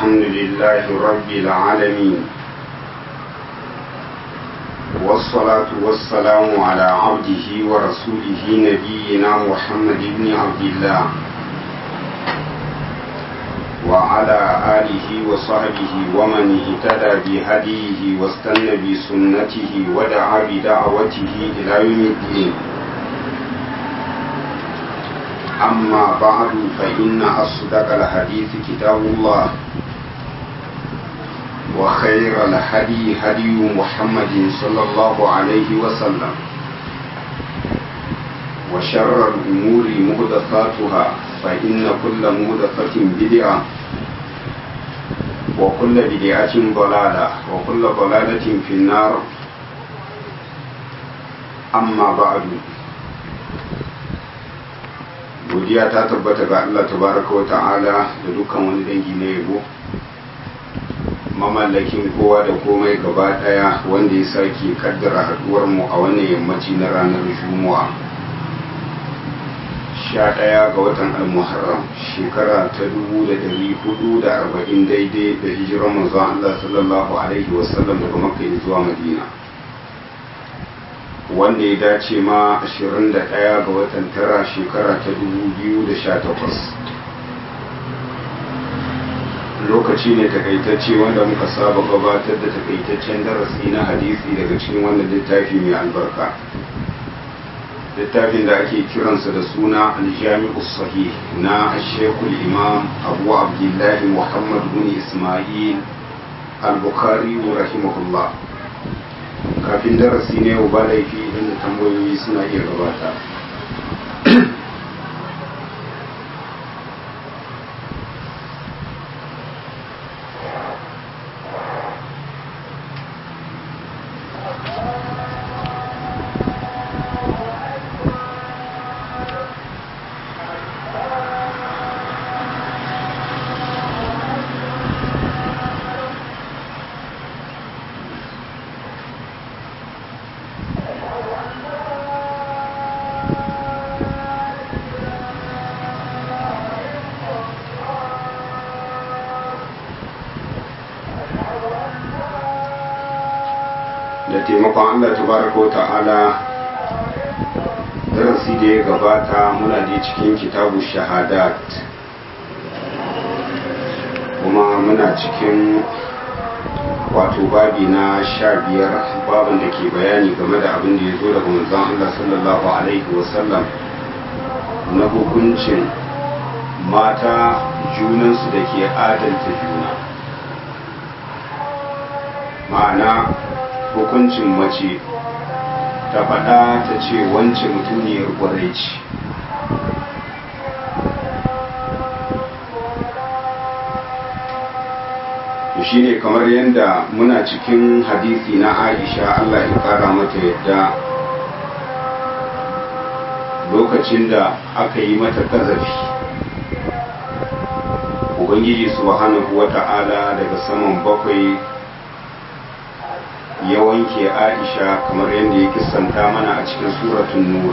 الحمد لله رب العالمين والصلاة والسلام على عبده ورسوله نبينا محمد بن عبد الله وعلى آله وصحبه ومن اهتدى بهديه واستنى بسنته ودعا بدعوته إلى يوم الدين أما بعد فإن أصدق الحديث كتاب الله وخير الهدي هدي محمد صلى الله عليه وسلم وشر الأمور مهدثاتها فإن كل مهدثة بدعة وكل بدعة ضلالة وكل ضلالة في النار أما بعد godiya ta tabbata ga Allah tabaraka wa ta'ala da dukkan wani dangi na yabo mamallakin kowa da komai gaba daya wanda ya sake kaddara haduwar mu a wannan yammaci na ranar juma'a sha ɗaya ga watan almuharram shekara ta dubu da dari hudu da arba'in daidai da hijirar manzon Allah sallallahu alaihi wasallam daga makka zuwa madina wanda ya dace ma 21 ga watan tara shekara ta 2018 lokaci ne takaitacce wanda muka saba gabatar da takaitaccen darasi na hadisi daga cikin wannan littafi mai albarka littafin da ake kiransa da suna aljami'u sahih na shekul imam abu abdullahi muhammad bin ismail al-bukhari rahimahullah kafin darasi ne ba laifi inda tambayoyi suna iya gabata da taimakon Allah tabaraka ta'ala darasi da ya gabata muna da cikin kitabu shahadat kuma muna cikin wato babi na sha biyar babin da ke bayani game da abin da ya zo daga manzon Allah sallallahu alaihi wasallam na hukuncin mata junansu da ke adalta juna ma'ana hukuncin mace ta faɗa ta ce wance mutuniyar ƙwarai ce shi ne kamar yadda muna cikin hadisi na aisha allah ya ƙara mata yadda lokacin da aka yi mata ƙazafi ubangiji subhanahu wa ta'ala daga saman bakwai ya wanke aisha kamar yadda ya kisanta mana a cikin suratun nur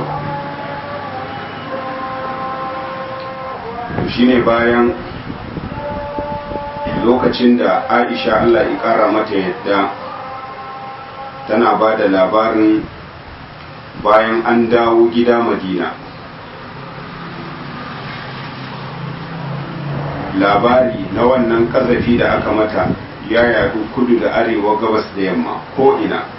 shine bayan lokacin da aisha allah ya kara mata yadda tana ba da labarin bayan an dawo gida madina labari na wannan kazafi da aka mata ya yadu kudu da arewa gabas da yamma ko ina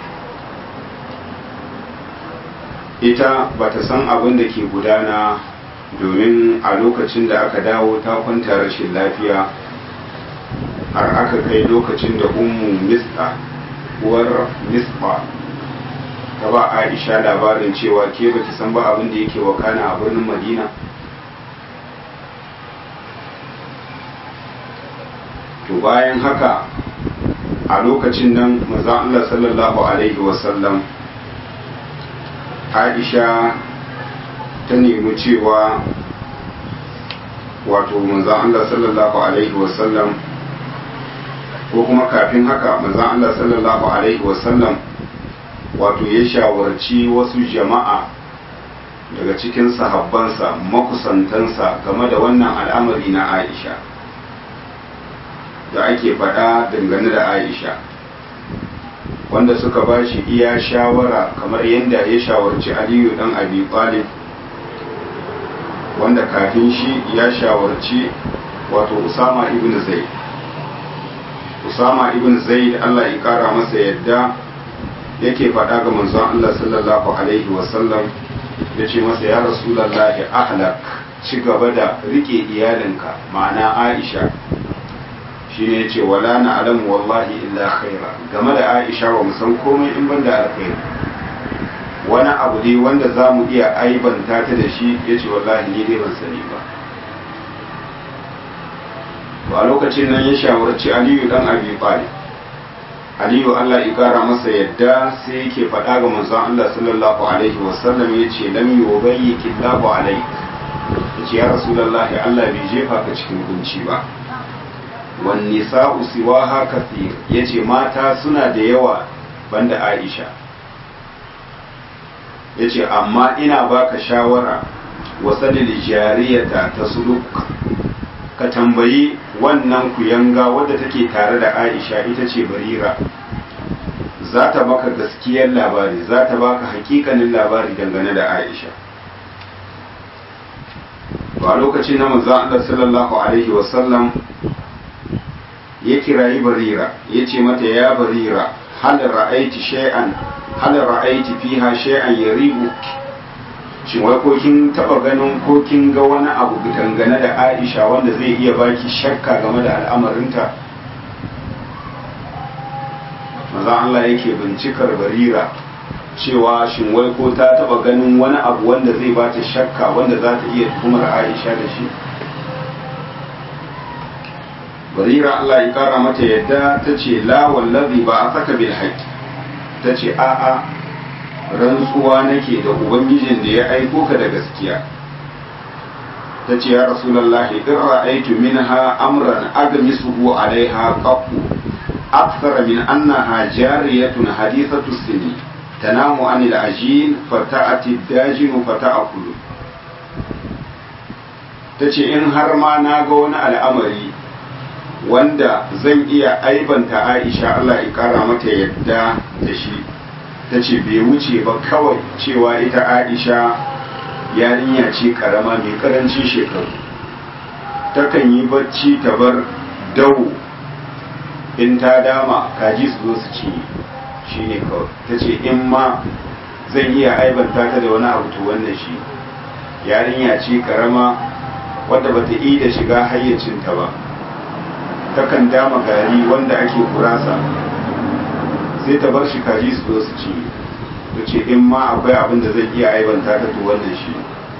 ita ba ta san abin da ke gudana domin a lokacin da aka dawo ta kwanta rashin lafiya har aka kai lokacin da ummu mispa uwar mispa ta ba aisha labarin cewa ke baki san ba abin da yake wakana a birnin madina to bayan haka a lokacin nan maza Allah sallallahu Alaihi wasallam Aisha ta nemi cewa wato maza Allah sallallahu Alaihi wasallam ko kuma kafin haka maza Allah sallallahu Alaihi wasallam wato ya shawarci wasu jama'a daga cikin sahabbansa makusantansa game da wannan al'amari na Aisha da ake faɗa dangane da aisha wanda suka ba shi iya shawara kamar yadda ya shawarci aliyu dan abi talib wanda kafin shi ya shawarci wato usama ibn zaid usama ibn zaid allah ya kara masa yadda yake faɗa ga manzon allah sallallahu alaihi wasallam ya ce masa ya rasulallahi ahlak ci gaba da rike iyalinka ma'ana aisha shi ne ce wala na alamu wallahi illa khaira game da aisha ba mu san komai in ban da alkhairi wani abu dai wanda za mu iya aibanta ta da shi ya ce wallahi ni dai ban sani ba a lokacin nan ya shawarci aliyu dan abi talib aliyu allah ya kara masa yadda sai yake faɗa ga manzon allah sallallahu alaihi wasallam ya ce lam yubayyi killahu alaik ya ce ya rasulullahi allah bai jefa ka cikin kunci ba wan nisa'u siwaha kathir yace mata suna da yawa banda aisha yace amma ina baka shawara wasadil jariyata tasuluk ka tambayi wannan kuyanga wadda take tare da aisha ita ce barira za ta baka gaskiyar labari za ta baka hakikanin labari dangane da aisha ba lokacin na manzo Allah sallallahu alaihi wasallam ya kirayi barira ya ce mata ya barira hal ra'aiti shay'an hal ra'aiti fiha shay'an yaribu shin wai ko kin taba ganin ko kin ga wani abu dangane da Aisha wanda zai iya baki shakka game da al'amarinta maza Allah yake bincikar barira cewa shin wai ko ta taba ganin wani abu wanda zai bata shakka wanda za ta iya tuhumar Aisha da shi barira Allah ya kara mata yadda ta ce la wallazi ba a saka bil haqqi ta ce a'a rantsuwa nake da ubangijin da ya aiko ka da gaskiya ta ce ya rasulullahi in ra'aytu minha amran agmisuhu alaiha qattu akthar min annaha jariyatun hadithatu sini tanamu anil ajin fata'ati dajin fata'akulu ta ce in har ma na ga wani al'amari wanda zan iya aibanta aisha Allah ya kara mata yadda da shi ta ce bai wuce ba kawai cewa ita aisha yarinya ce karama mai karancin shekaru takan yi bacci ta bar dawo in ta dama kaji su zo su ci shi ne kawai ta ce in ma zan iya aibanta ta da wani abu to wannan shi yarinya ce karama wadda bata yi da shiga hayyacinta ba takan dama gari wanda ake kurasa sai ta bar shi kaji su zo su ci ta ce in ma akwai abin da zai iya aibanta ta to wannan shi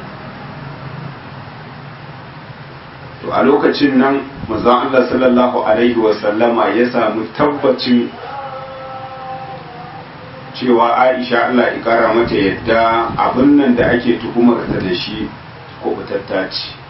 to a lokacin nan manzon Allah sallallahu alaihi wasallama ya samu tabbacin cewa Aisha Allah ya kara mata yadda abin nan da ake tuhumar ta da shi ko ce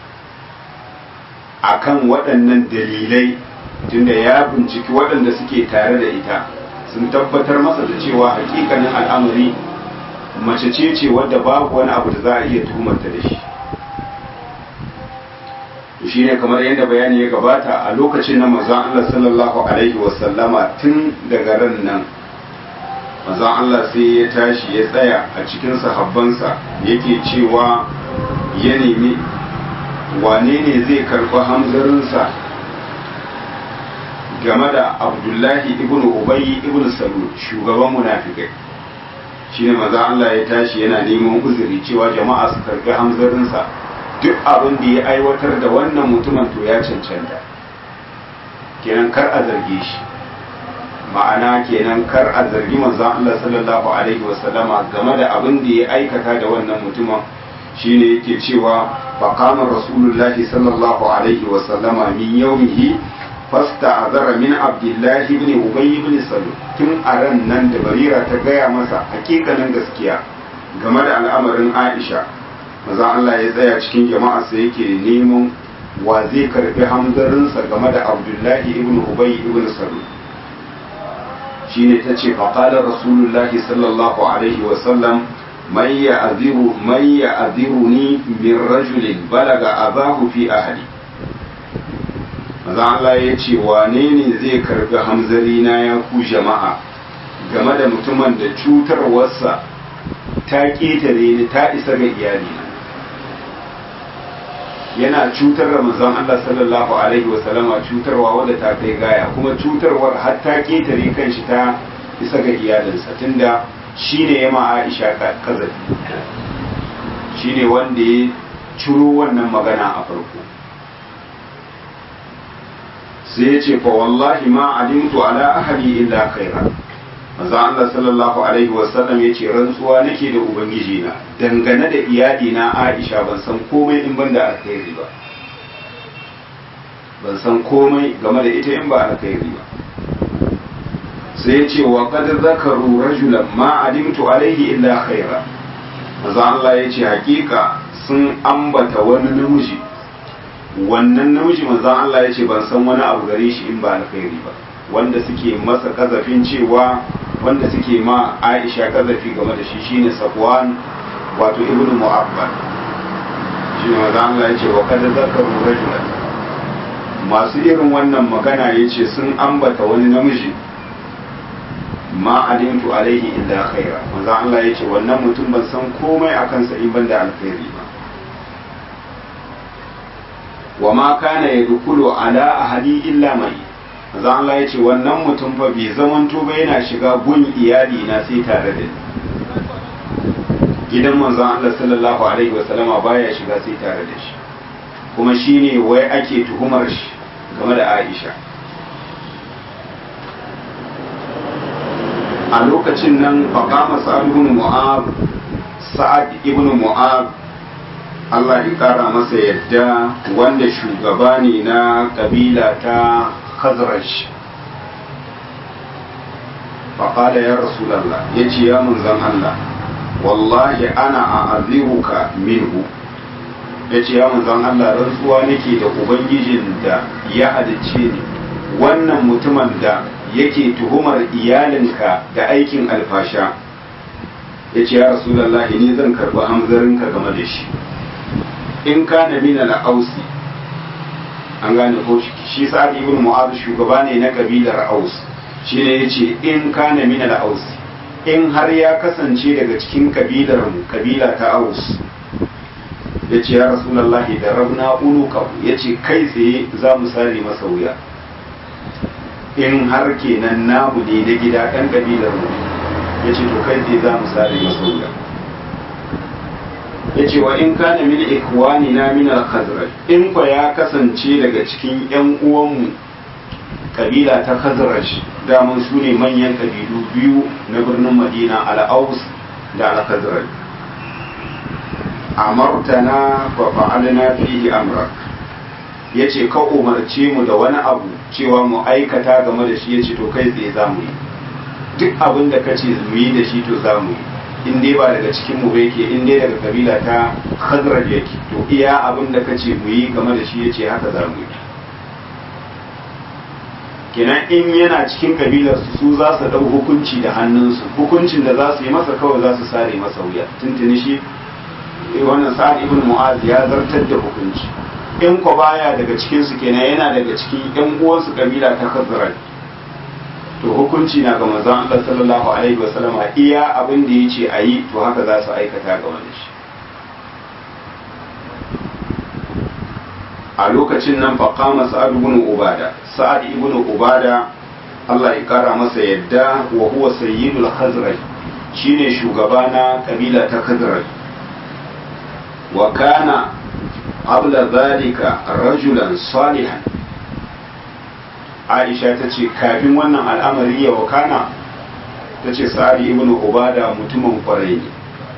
akan waɗannan dalilai tunda ya binciki waɗanda suke tare da ita sun tabbatar masa da cewa hakikanin al'amari mace ce ce wadda babu wani abu da za a iya tuhumarta da shi shi ne kamar yadda bayani ya gabata a lokacin na mazan Allah sallallahu alaihi wasallama tun daga ran nan mazan Allah sai ya tashi ya tsaya a cikin sahabbansa yake cewa ya nemi wane ne zai karɓi hamzarinsa game da abdullahi ibn ubayy ibn salul shugaban munafikai shi ne maza Allah ya tashi yana neman uzuri cewa jama'a su karbi hamzarinsa duk abin da ya aiwatar da wannan mutumin to ya cancanta kenan kar a zarge shi ma'ana kenan kar a zargi manzon Allah sallallahu alaihi wasallama game da abin da ya aikata da wannan mutumin shine yake cewa faqama rasulullahi sallallahu alaihi wasallama min yawmihi fasta'azara min abdullahi ibn ubay ibn salul tun a ran nan da barira ta gaya masa hakikanin gaskiya game da al'amarin aisha maza Allah ya tsaya cikin jama'a sai yake neman wa zai karbi hamzarinsa game da abdullahi ibn ubay ibn salul shine ta ce faƙalar rasulullahi sallallahu alaihi wasallam man ya aziru man ya aziruni min rajulin balaga abahu fi ahli maza Allah ya ce wane ne zai karbi hamzari na ya ku jama'a game da mutumin da cutarwarsa ta ƙetare ni ta isa ga iyalina yana cutar da manzon Allah sallallahu alaihi wa sallama cutarwa wadda ta kai gaya kuma cutarwar har ta ƙetare kanshi ta isa ga iyalinsa tunda shine ya ma Aisha kazafi shine wanda ya ciro wannan magana a farko sai ya ce fa wallahi ma alimtu ala ahli illa khaira manzo Allah sallallahu alaihi wasallam ya ce rantsuwa nake da ubangiji na dangane da iyali na Aisha ban san komai in ban da alkhairi ba ban san komai game da ita in ba alkhairi ba sai ya ce wa qad zakaru rajulan ma alimtu alaihi illa khaira manzo Allah ya ce hakika sun ambata wani namiji wannan namiji manzon Allah ya ce ban san wani abu gare shi in ba alkhairi ba wanda suke masa kazafin cewa wanda suke ma Aisha kazafi game da shi shine Safwan wato Ibn Mu'abbad shine manzon Allah ya ce wa kad zakaru rajulan masu irin wannan magana yace sun ambata wani namiji ma alimtu alaihi illa khaira manzon Allah ya ce wannan mutum ban san komai akan sa in banda alkhairi ba wa ma kana ya dukulu ala ahadi illa mai manzo Allah ya ce wannan mutum fa bai zamanto ba yana shiga gun iyali na sai tare da ni gidan manzon Allah sallallahu alaihi wa sallama baya shiga sai tare da shi kuma shine wai ake tuhumar shi game da Aisha a lokacin nan faqama sa'ad ibn mu'ab sa'ad ibn mu'ab Allah ya kara masa yadda wanda shugaba ne na kabila ta Khazraj faƙada ya rasulallah ya ce ya munzan Allah wallahi ana a aziruka minhu ya ce ya munzan Allah rantsuwa nake da ubangijin da ya halicce ni wannan mutumin da yake tuhumar iyalinka da aikin alfasha ya ce ya rasulallah ni zan karɓi hamzarinka game da shi in kana min al-ausi an gane ko shi sa'ad ibn mu'adh shugaba ne na kabilar aus shine yace in kana min al-aus in har ya kasance daga cikin kabilar mu kabila ta aus yace ya rasulullahi da rabna uluka yace kai tsaye za mu sare masa wuya in har kenan namu ne da gida ɗan kabilar mu yace to kai tsaye za mu sare masa wuya ya ce wa in kana min ikwani na min al-khazraj in ko ya kasance daga cikin yan uwanmu kabila ta khazraj daman su ne manyan kabilu biyu na birnin madina al-aus da al-khazraj amartana fa fa'alna fihi amrak yace ka umarce mu da wani abu cewa mu aikata game da shi yace to kai tsaye za mu yi duk abin da kace mu yi da shi to za mu yi in dai ba daga cikin mu ba yake in dai daga kabila ta khazraj yake to iya abin da kace mu yi game da shi yace haka za mu yi kenan in yana cikin kabilar su su za su dau hukunci da hannunsu hukuncin da za su yi masa kawai za su sare masa wuya tuntuni shi wannan sa'ad ibn mu'az ya zartar da hukunci in ko baya daga cikin su kenan yana daga cikin yan uwansu kabila ta khazraj to hukunci na ga manzon Allah sallallahu alaihi wasallam iya abin da yace ayi to haka za su aikata ga wani shi a lokacin nan fa qama sa'ad ibn ubada sa'ad ibn ubada Allah ya kara masa yadda wa huwa sayyidul khazraj shine shugaba na kabila ta khazraj wa kana qabla dhalika rajulan salihan aisha ta ce kafin wannan al'amari ya wakana ta ce sa'ari ibn ubada mutumin kwarai ne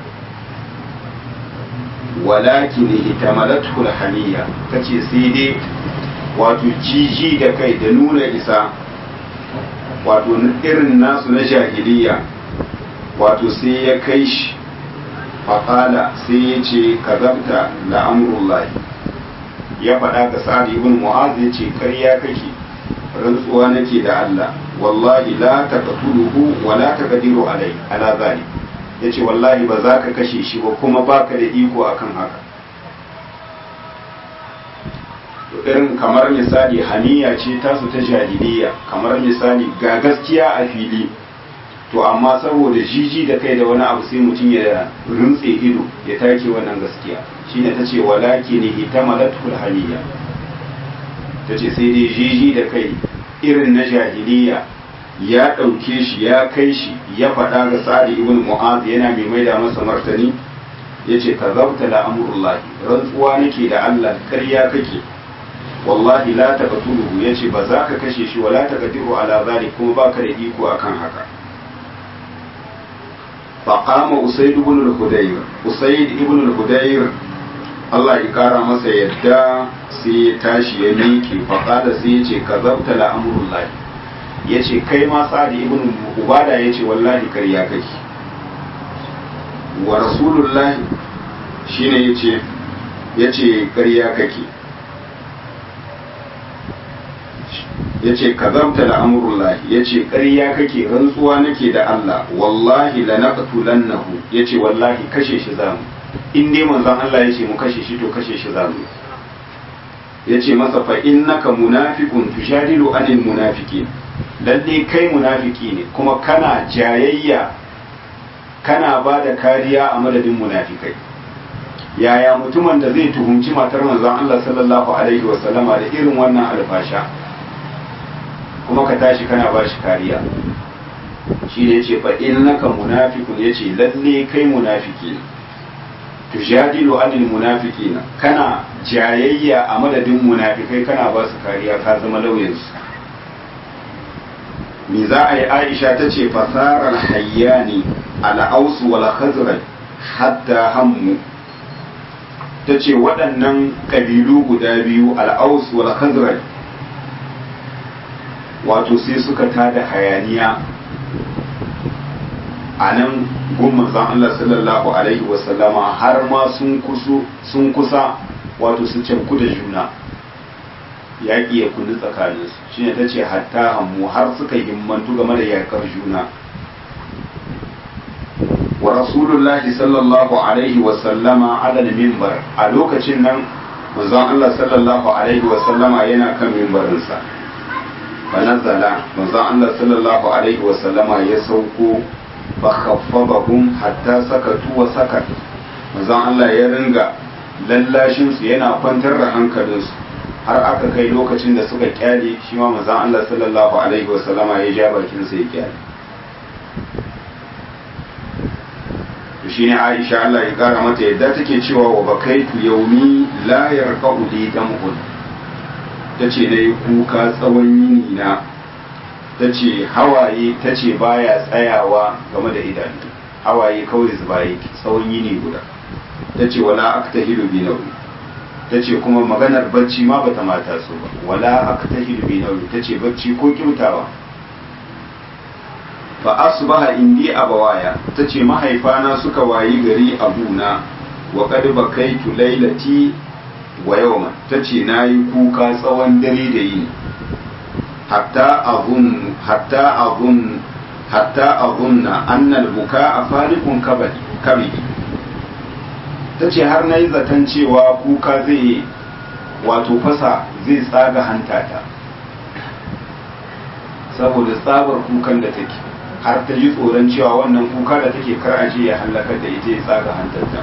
walakin hitamalathu haniya ta ce sai dai wato jiji da kai da nuna isa wato irin nasu na jahiliya wato sai ya kai shi faƙala sai ya ce kazabta la'amurullahi ya faɗa ga sa'ad ibn mu'az ya ce ƙarya kake rantsuwa nake da Allah wallahi la taqtuluhu wa la taqdiru alai ala zalik yace wallahi ba za ka kashe shi ba kuma baka da iko akan haka irin kamar misali hamiya ce tasu ta jahiliya kamar misali ga gaskiya a fili to amma saboda jiji da kai da wani abu sai mutum ya rintse ido ya take wannan gaskiya shine ta ce walaki ne hitamalatul hamiya ta ce sai dai jiji da kai irin na jahiliya ya ɗauke shi ya kai shi ya faɗa ga sa'adi ibn mu'az yana mai maida masa martani ya ce ka zabta da amurullahi rantsuwa nake da allah ƙarya kake wallahi la ta qatuluhu ya ce ba za ka kashe shi wala ta qadiru ala zalik kuma baka da iko akan haka فقام أسيد بن الهدير أسيد ابن الهدير Allah ya kara masa yadda sai ya tashi ya miƙe faƙada sai ya ce ka zabta la amurullahi ya ce kai ma sa'adi ibn ubada ya ce wallahi karya kake wa rasulullahi shine ya ce ya ce karya kake ya ce ka zabta la amurullahi ya ce karya kake rantsuwa nake da Allah wallahi la naqtulannahu ya ce wallahi kashe shi zamu in dai manzon Allah ya ce mu kashe shi to kashe shi zamu ya ce masa fa innaka munafiqun tujadilu anil munafiqin lalle kai munafiki ne kuma kana jayayya kana ba da kariya a madadin munafikai yaya mutumin da zai tuhumci matar manzon Allah sallallahu alaihi wa sallama da irin wannan alfasha kuma ka tashi kana ba shi kariya shi ne ce fa innaka munafiqun yace lalle kai munafiki ne tujadilu anil munafiqina kana jayayya a madadin munafikai kana ba su kariya ka zama lauyansu me za a yi aisha ta ce fasarar hayyani al'ausu wal khazraj hatta hammu ta ce waɗannan ƙabilu guda biyu al'ausu wal khazraj wato sai suka tada hayaniya a nan gun zan Allah sallallahu alaihi wasallama har ma sun kusa wato su canku da juna yaƙi ya kulli tsakaninsu shi ne ta ce hatta hammu har suka himmantu game da yaƙar juna wa rasulullahi sallallahu alaihi wasallama alal mimbar a lokacin nan manzon Allah sallallahu alaihi wasallama yana kan mimbarinsa fanazala manzon Allah sallallahu alaihi wasallama ya sauko fakhaffabahum hatta sakatu wa sakat manzon Allah ya ringa lallashin su yana kwantar da hankalinsu har aka kai lokacin da suka kyale shi ma manzon Allah sallallahu alaihi wa sallama ya ja bakin sa ya kyale to shine Aisha Allah ya kara mata yadda take cewa wa bakaitu yaumi la yarqa'u li dam'un tace nayi kuka tsawon yini na ta ce hawaye ta ce baya tsayawa game da idanu hawaye kawai zuba yake tsawon yini guda ta ce wala aktahilu bi nauyi ta ce kuma maganar bacci ma bata mata so ba wala aktahilu bi nauyi ta ce bacci ko kyautawa fa asbaha indi abawaya ta ce mahaifana suka wayi gari abuna wa qad bakaitu lailati wa yawma ta ce nayi kuka tsawon dare da yini حتى أظن حتى أظن حتى أظن أن البكاء فارق كبدي tace har na yi zaton cewa kuka zai wato fasa zai tsaga hantata saboda tsabar kukan da take har ta ji tsoron cewa wannan kuka da take kar aje ya hallakar da ita ya tsaga hantarta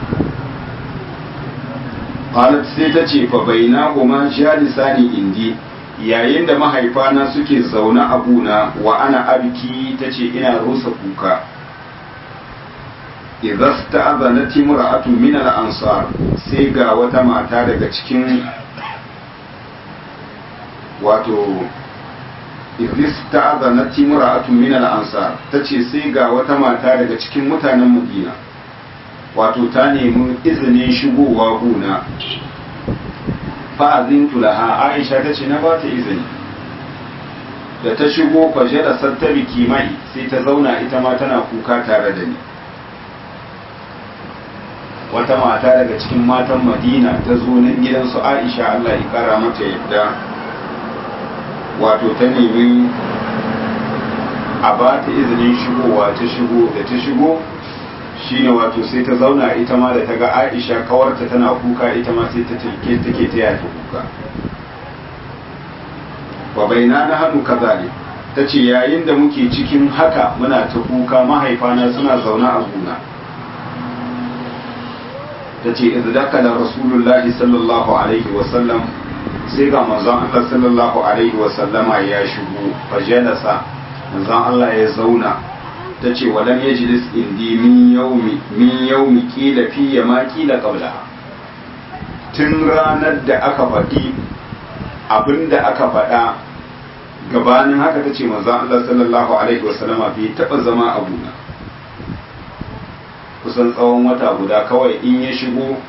qalat sai ta ce fa bainahuma jalisani indi yayin da mahaifana suke zaune a buna wa ana abiki ta ce ina rusa kuka idan ta azana timura'atu min al-ansar sai ga wata mata daga cikin wato idan ta azana timura'atu min al-ansar ta ce sai ga wata mata daga cikin mutanen madina wato ta nemi izinin shigowa buna fa'azintu laha aisha ta ce na ba ta izini da ta shigo fashe da sattabi kimai sai ta zauna ita ma tana kuka tare da ni wata mata daga cikin matan madina ta zo nan gidansu aisha allah ya kara mata yadda wato ta nemi a ba ta izinin shigowa ta shigo da ta shigo shine wato sai ta zauna ita ma da ta ga aisha kawarta tana kuka ita ma sai ta take take taya ta kuka wa baina na hannu kazalik ta ce yayin da muke cikin haka muna ta kuka mahaifana suna zaune a gona ta ce izdakala rasulullahi sallallahu alaihi wasallam sai ga manzon Allah sallallahu alaihi wasallama ya shigo fajalasa manzon Allah ya zauna ta ce walam yajlis indi min yaumi min yaumi kila fi ma kila qabla tun ranar da aka faɗi abinda aka faɗa gabanin haka ta ce manzon Allah sallallahu alaihi wasallama bai taɓa zama a gona kusan tsawon wata guda kawai in ya shigo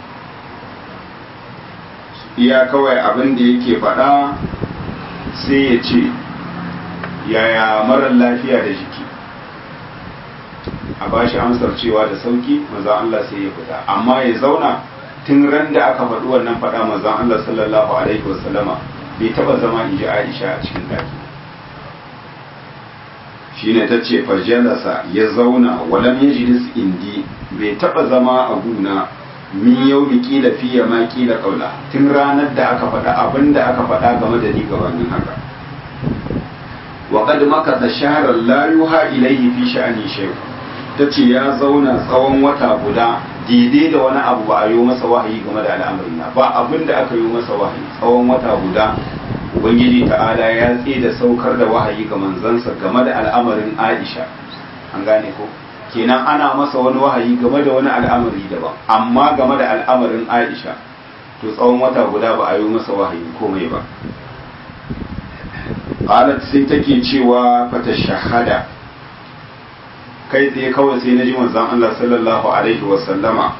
iya kawai abin da yake faɗa sai ya ce yaya marar lafiya da jiki a ba shi amsar cewa da sauki mazan Allah sai ya fita amma ya zauna tun ran da aka faɗi wannan faɗa mazan Allah sallallahu alaihi wasallama bai taɓa zama in ji Aisha a cikin ɗaki shine ta ce fajalasa ya zauna walam yajlis indi bai taba zama a guna min yau mi kila fiye ma kila kaula tun ranar da aka faɗa abin da aka faɗa game da ni gabanin haka wa qad makatha shahran la yuha ilayhi fi sha'ani shay tace ya zauna tsawon wata guda daidai da wani abu ba a yi masa wahayi game da al'amarin na ba abin da aka yi masa wahayi tsawon wata guda ubangiji ta'ala ya tsaye da saukar da wahayi ga manzansa game da al'amarin aisha an gane ko kenan ana masa wani wahayi game da wani al'amari daban amma game da al'amarin aisha to tsawon wata guda ba a yi masa wahayi komai ba qalat sai take cewa fata shahada kai tsaye kawai sai na ji manzon Allah sallallahu alaihi wa sallama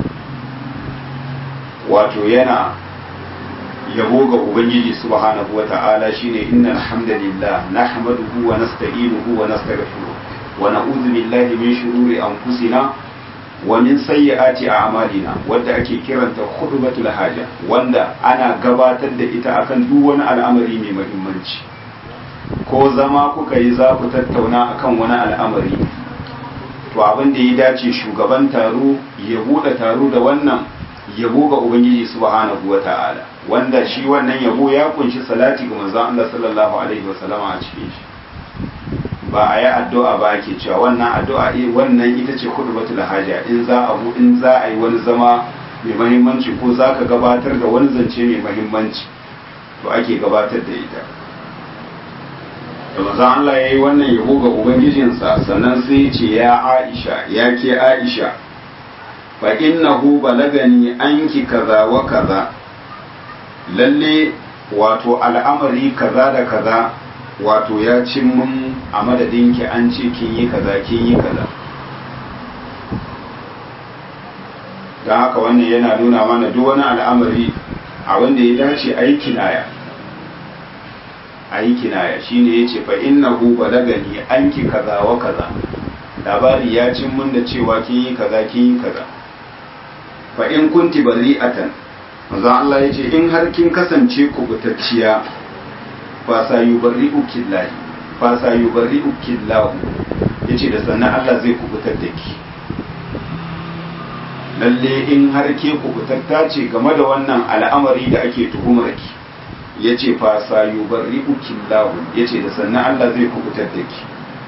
wato yana yabo ga ubangiji subhanahu wa ta'ala shine innal hamdalillah nahmaduhu wa nasta'inuhu wa nastaghfiruh wa na'udhu billahi min shururi anfusina wa min sayyiati a'malina wanda ake kiranta khutbatul haja wanda ana gabatar da ita akan duk wani al'amari mai muhimmanci ko zama kuka yi za ku tattauna akan wani al'amari to abin da ya dace shugaban taro ya bude taro da wannan yabo ga ubangiji subhanahu wa ta'ala wanda shi wannan yabo ya kunshi salati ga manzon Allah sallallahu alaihi wa sallama a cikin shi ba a yi addu'a ba ake cewa wannan addu'a eh wannan ita ce khutbatul haja in za a in za a yi wani zama mai muhimmanci ko za ka gabatar da wani zance mai muhimmanci to ake gabatar da ita da manzon Allah ya yi wannan yabo ga ubangijinsa sannan sai ya ce ya Aisha ya ke Aisha fa innahu balagani anki kaza wa kaza lalle wato al'amari kaza da kaza wato ya cin mun a madadinki an ce kin yi kaza kin yi kaza don haka wannan yana nuna mana duk wani al'amari a wanda ya dace a yi kinaya a yi kinaya shine ya ce fa innahu balagani anki kaza wa kaza labari ya cin mun da cewa kin yi kaza kin yi kaza fa in kunti bari'atan manzo Allah yace in har kin kasance kubutacciya fa sa yubarri'u killahi fa sa yubarri'u killahu yace da sannan Allah zai kubutar da ki lalle in har ke kubutatta ce game da wannan al'amari da ake tuhumar ki yace fa sa yubarri'u killahu yace da sannan Allah zai kubutar da ki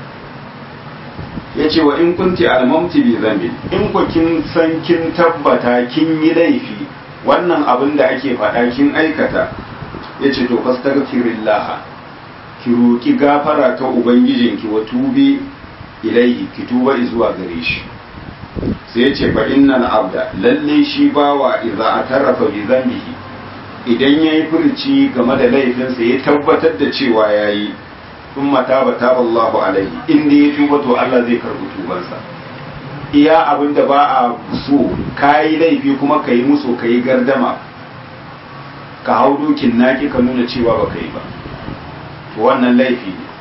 ya ce wa in kunti almamti bi zambi in ku kin san kin tabbata kin yi laifi wannan abin da ake faɗa kin aikata ya ce to fastaghfirillah ki roki gafara ta ubangijinki wa tubi ilaihi ki tuba zuwa gare shi sai ya ce fa innal abda lalle shi bawa idza atarafa bi zambihi idan yayi furci game da laifinsa ya tabbatar da cewa yayi sun mata ba ta Allahu alaihi inda ya tuba to Allah zai karbi tubansa iya abin da ba a so ka yi laifi kuma ka yi musu ka yi gardama ka hau dokin naki ka nuna cewa ba ka yi ba to wannan laifi ne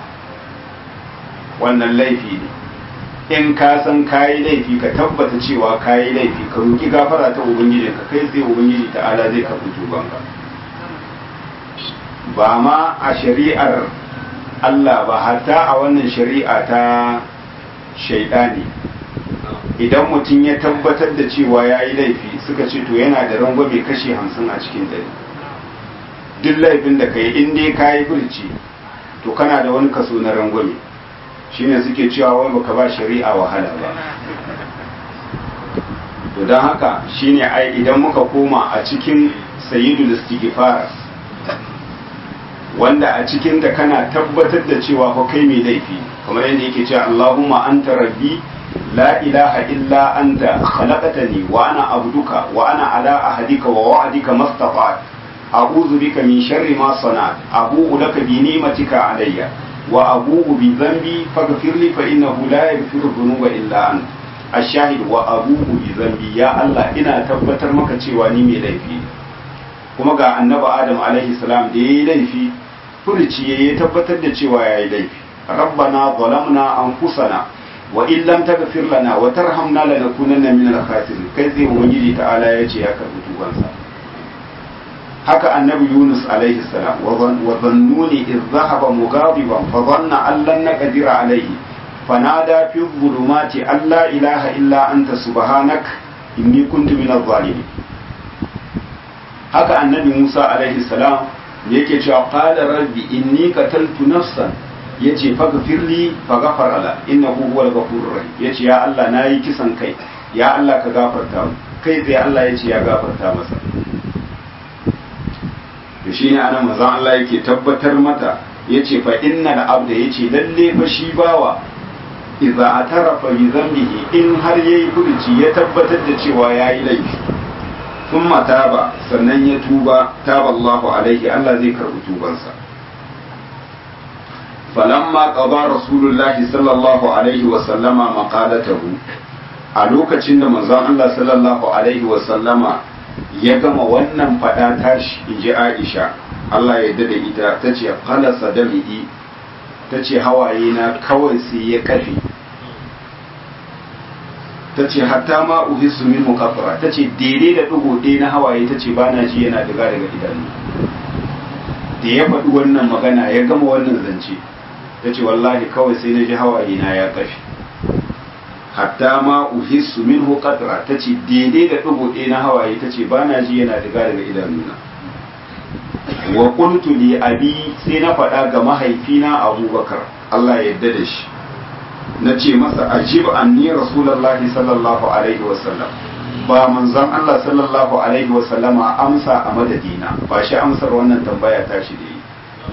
wannan laifi ne in ka san ka yi laifi ka tabbata cewa ka yi laifi ka roki gafara ta ubangijinka kai sai ubangiji ta'ala zai karbi tubanka ba ma a shari'ar Allah ba hatta a wannan shari'a ta shaidani idan mutum ya tabbatar da cewa ya yi laifi suka ce to yana da rangwame kashe hamsin a cikin dare duk laifin da kai in dai kayi furci to kana da wani kaso na rangwame shine suke cewa wai baka ba shari'a wahala ba to don haka shine ai idan muka koma a cikin sayyidul istighfar wanda a cikin ta kana tabbatar da cewa ko kai mai laifi kamar yadda yake cewa Allahumma anta rabbi la ilaha illa anta khalaqtani wa ana abduka wa ana ala ahadika wa wa'dika mastata'at a'udhu bika min sharri ma sana'at abu'u laka bi ni'matika alayya wa abu'u bi dhanbi faghfir li fa innahu la yaghfiru dhunuba illa anta ashahid wa abu'u bi dhanbi ya Allah ina tabbatar maka cewa ni mai laifi kuma ga annabi Adam alaihi salam da yayi laifi furuci ya tabbatar da cewa ya yi laifi rabbana zalamna anfusana wa in lam taghfir lana wa tarhamna lanakunanna min al-khasirin kai tsaye ubangiji ta'ala ya ce ya karbi tubansa haka annabi yunus alaihi salam wa dhannuni idh dhahaba mughadiban fa dhanna an lan naqdira alaihi fanada fi dhulumati an la ilaha illa anta subhanak inni kuntu min adh-dhalimin haka annabi musa alaihi salam yake cewa qala rabbi inni qataltu nafsan yace faghfirli faghfara la innahu huwal ghafurur rahim yace ya Allah nayi kisan kai ya Allah ka gafarta kai sai Allah yace ya gafarta masa to shine anan manzon Allah yake tabbatar mata yace fa innal abda yace lalle fa shi bawa idza atarafa bi dhanbihi in har yayi furuci ya tabbatar da cewa yayi laifi ثم تاب sannan ya tuba taba Allahu alaihi Allah zai karbi tubansa falamma qada rasulullahi sallallahu alaihi wa sallama maqalatahu a lokacin da manzon Allah sallallahu alaihi wa sallama ya gama wannan fada tashi inji Aisha Allah ya da ita tace qala sadami'i tace hawaye na kawai sai ya kafe ta ce hatta ma uhisu min mukaffara ta ce daidai da ɗigo ɗaya na hawaye ta ce bana ji yana daga daga idanu da ya faɗi wannan magana ya gama wannan zance ta ce wallahi kawai sai na ji hawaye na ya ƙafi hatta ma uhisu min mukaffara ta ce daidai da ɗigo ɗaya na hawaye ta ce bana ji yana daga daga idanuna wa qultu li abi sai na faɗa ga mahaifina abubakar Allah ya yarda da shi na ce masa ajib anni rasulullahi sallallahu alaihi wasallam ba manzon Allah sallallahu alaihi wasallama amsa a madadina ba shi amsar wannan tambaya ta shi da yi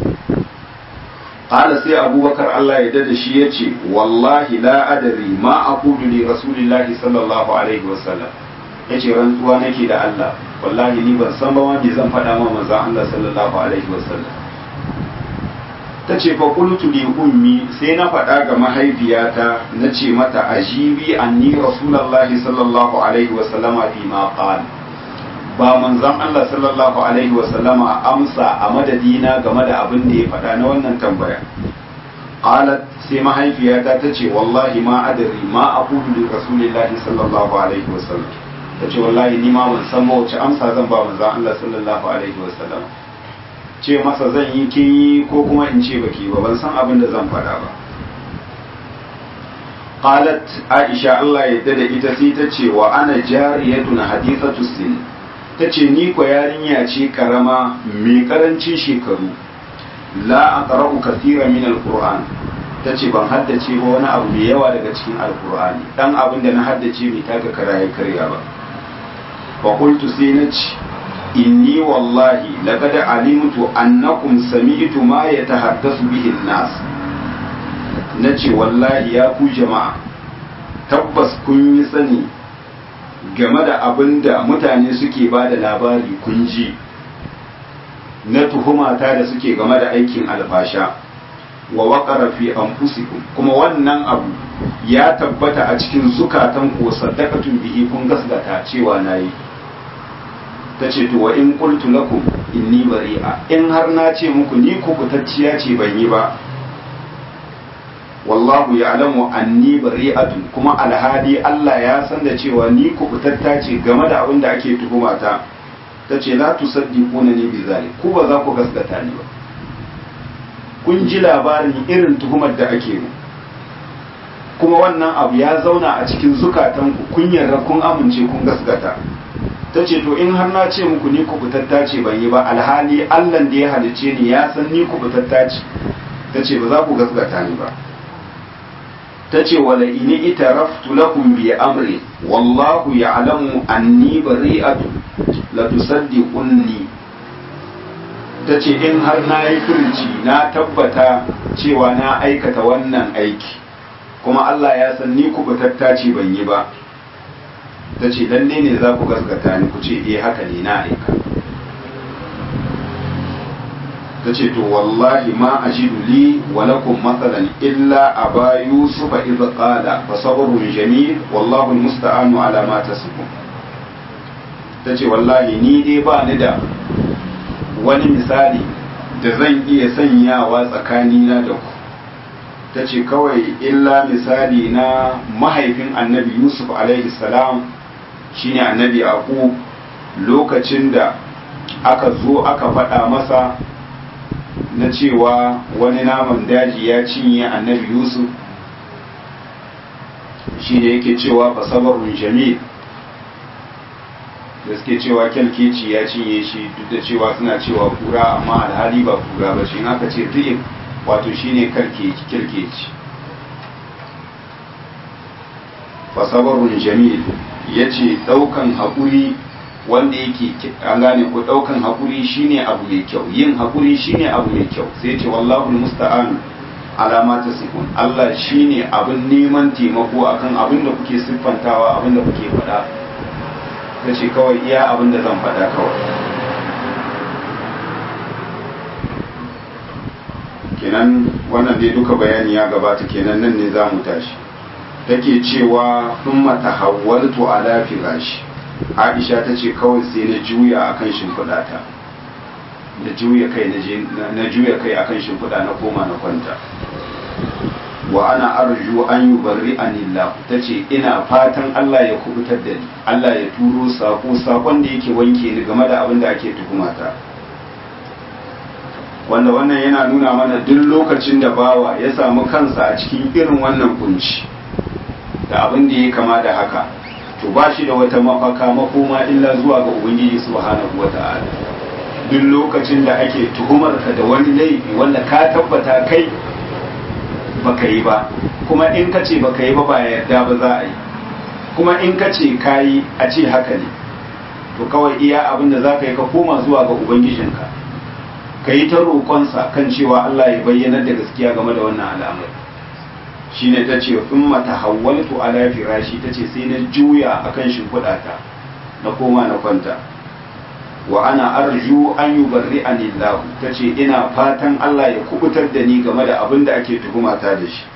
qala sai abubakar Allah ya dada shi yace wallahi la adri ma aqulu li rasulillahi sallallahu alaihi wasallam yace rantsuwa nake da Allah wallahi ni ban san ba wanda zan faɗa ma manzon Allah sallallahu alaihi wasallam ta ce fa qultu li ummi sai na faɗa ga mahaifiyata na ce mata ajibi anni rasulullahi sallallahu alaihi wa sallama fi ma qala ba manzon Allah sallallahu alaihi wa sallama amsa a madadina game da abin da ya faɗa na wannan tambaya qalat sai mahaifiyata ta ce wallahi ma adri ma aqulu li rasulillahi sallallahu alaihi wa sallam ta ce wallahi ni ma ban san ba wace amsa zan ba manzon Allah sallallahu alaihi wa sallam ce masa zan yi kin yi ko kuma in ce baki ba ban san abin da zan faɗa ba qalat aisha Allah ya da ita sai ta ce wa ana jariyatun hadithatu sin ta ce ni ko yarinya ce karama mai karancin shekaru la aqra'u kathira min alquran ta ce ban haddace ba wani abu mai yawa daga cikin alqur'ani dan abin da na haddace bai taka karaye karya ba fa qultu sai na ce inni wallahi laqad alimtu annakum sami'tu ma yatahaddasu bihi an-nas nace wallahi ya ku jama'a tabbas kun yi sani game da abin da mutane suke ba da labari kun ji na tuhumata da suke game da aikin alfasha wa waƙara fi anfusikum kuma wannan abu ya tabbata a cikin zukatan ko saddaqatun bihi kun gasgata cewa nayi ta ce to wa in qultu lakum inni bari'a in har na ce muku ni kubutacciya ce ban yi ba wallahu ya'lamu anni bari'atun kuma alhadi Allah ya san da cewa ni kubutatta ce game da abin da ake tuhumata ta ce la tusaddiquna ni bi zalik ku ba za ku gaskata ni ba kun ji labarin irin tuhumar da ake mu kuma wannan abu ya zauna a cikin zukatanku kun yarda kun amince kun gaskata ta ce to in har na ce muku ni kubutatta ce ban yi ba alhali allan da ya halice ni ya san ni kubutatta ce ta ce ba za ku gaskata ni ba ta ce wala ini ita raftu lakum bi amri wallahu ya'lamu anni bari'atu la tusaddiqunni ta ce in har na yi furci na tabbata cewa na aikata wannan aiki kuma Allah ya san ni kubutatta ce ban yi ba ta ce lalle ne za ku gaskata ni ku ce eh haka ne na aika ta ce to wallahi ma ajidu li wa lakum matsalan illa aba yusufa idh qala fa sabrun jamil wallahu almusta'anu ala ma tasifun ta ce wallahi ni dai ba ni da wani misali da zan iya sanyawa tsakanina da ku ta ce kawai illa misali na mahaifin annabi yusuf alaihi salam shine annabi aku lokacin da aka zo aka faɗa masa na cewa wani naman daji ya cinye annabi yusuf shi ne yake cewa fasabarun jamil da suke cewa kyalkeci ya cinye shi duk da cewa suna cewa kura amma alhali ba kura ba shi aka ce zi'ib wato shine kyalkeci fasabarun jamil ya ce ɗaukan haƙuri wanda yake an gane ko ɗaukan haƙuri shine abu mai kyau yin haƙuri shine abu mai kyau sai ce wallahu musta'an alama ta sifun Allah shine abin neman taimako akan abin da kuke siffantawa abin da kuke faɗa ta ce kawai iya abin da zan faɗa kawai kenan wannan dai duka bayani ya gabata kenan nan ne za mu tashi take cewa sun mata hawaltu ala firashi aisha ta ce kawai sai na juya akan shimfiɗata na juya kai na juya kai akan shimfiɗa na koma na kwanta wa ana arju an yi barri anillah ta ce ina fatan Allah ya kubutar da ni Allah ya turo sako sakon da yake wanke ni game da abin da ake tuhumata wanda wannan yana nuna mana duk lokacin da bawa ya samu kansa a cikin irin wannan kunci da abin da ya kama da haka to ba shi da wata mafaka makoma illa zuwa ga ubangiji subhanahu wata'ala duk lokacin da ake tuhumar ka da wani laifi wanda ka tabbata kai baka yi ba kuma in ka ce baka yi ba ba yarda ba za a yi kuma in ka ce ka yi a ce haka ne to kawai iya abin da za ka yi ka koma zuwa ga ubangijinka ka yi ta roƙonsa kan cewa Allah ya bayyana da gaskiya game da wannan al'amari shine ta ce in mata hawaltu ala firashi ta ce sai na juya akan shimfiɗata na koma na kwanta wa ana arju an yi barri anillahu ta ce ina fatan Allah ya kubutar da ni game da abin da ake tuhumata da shi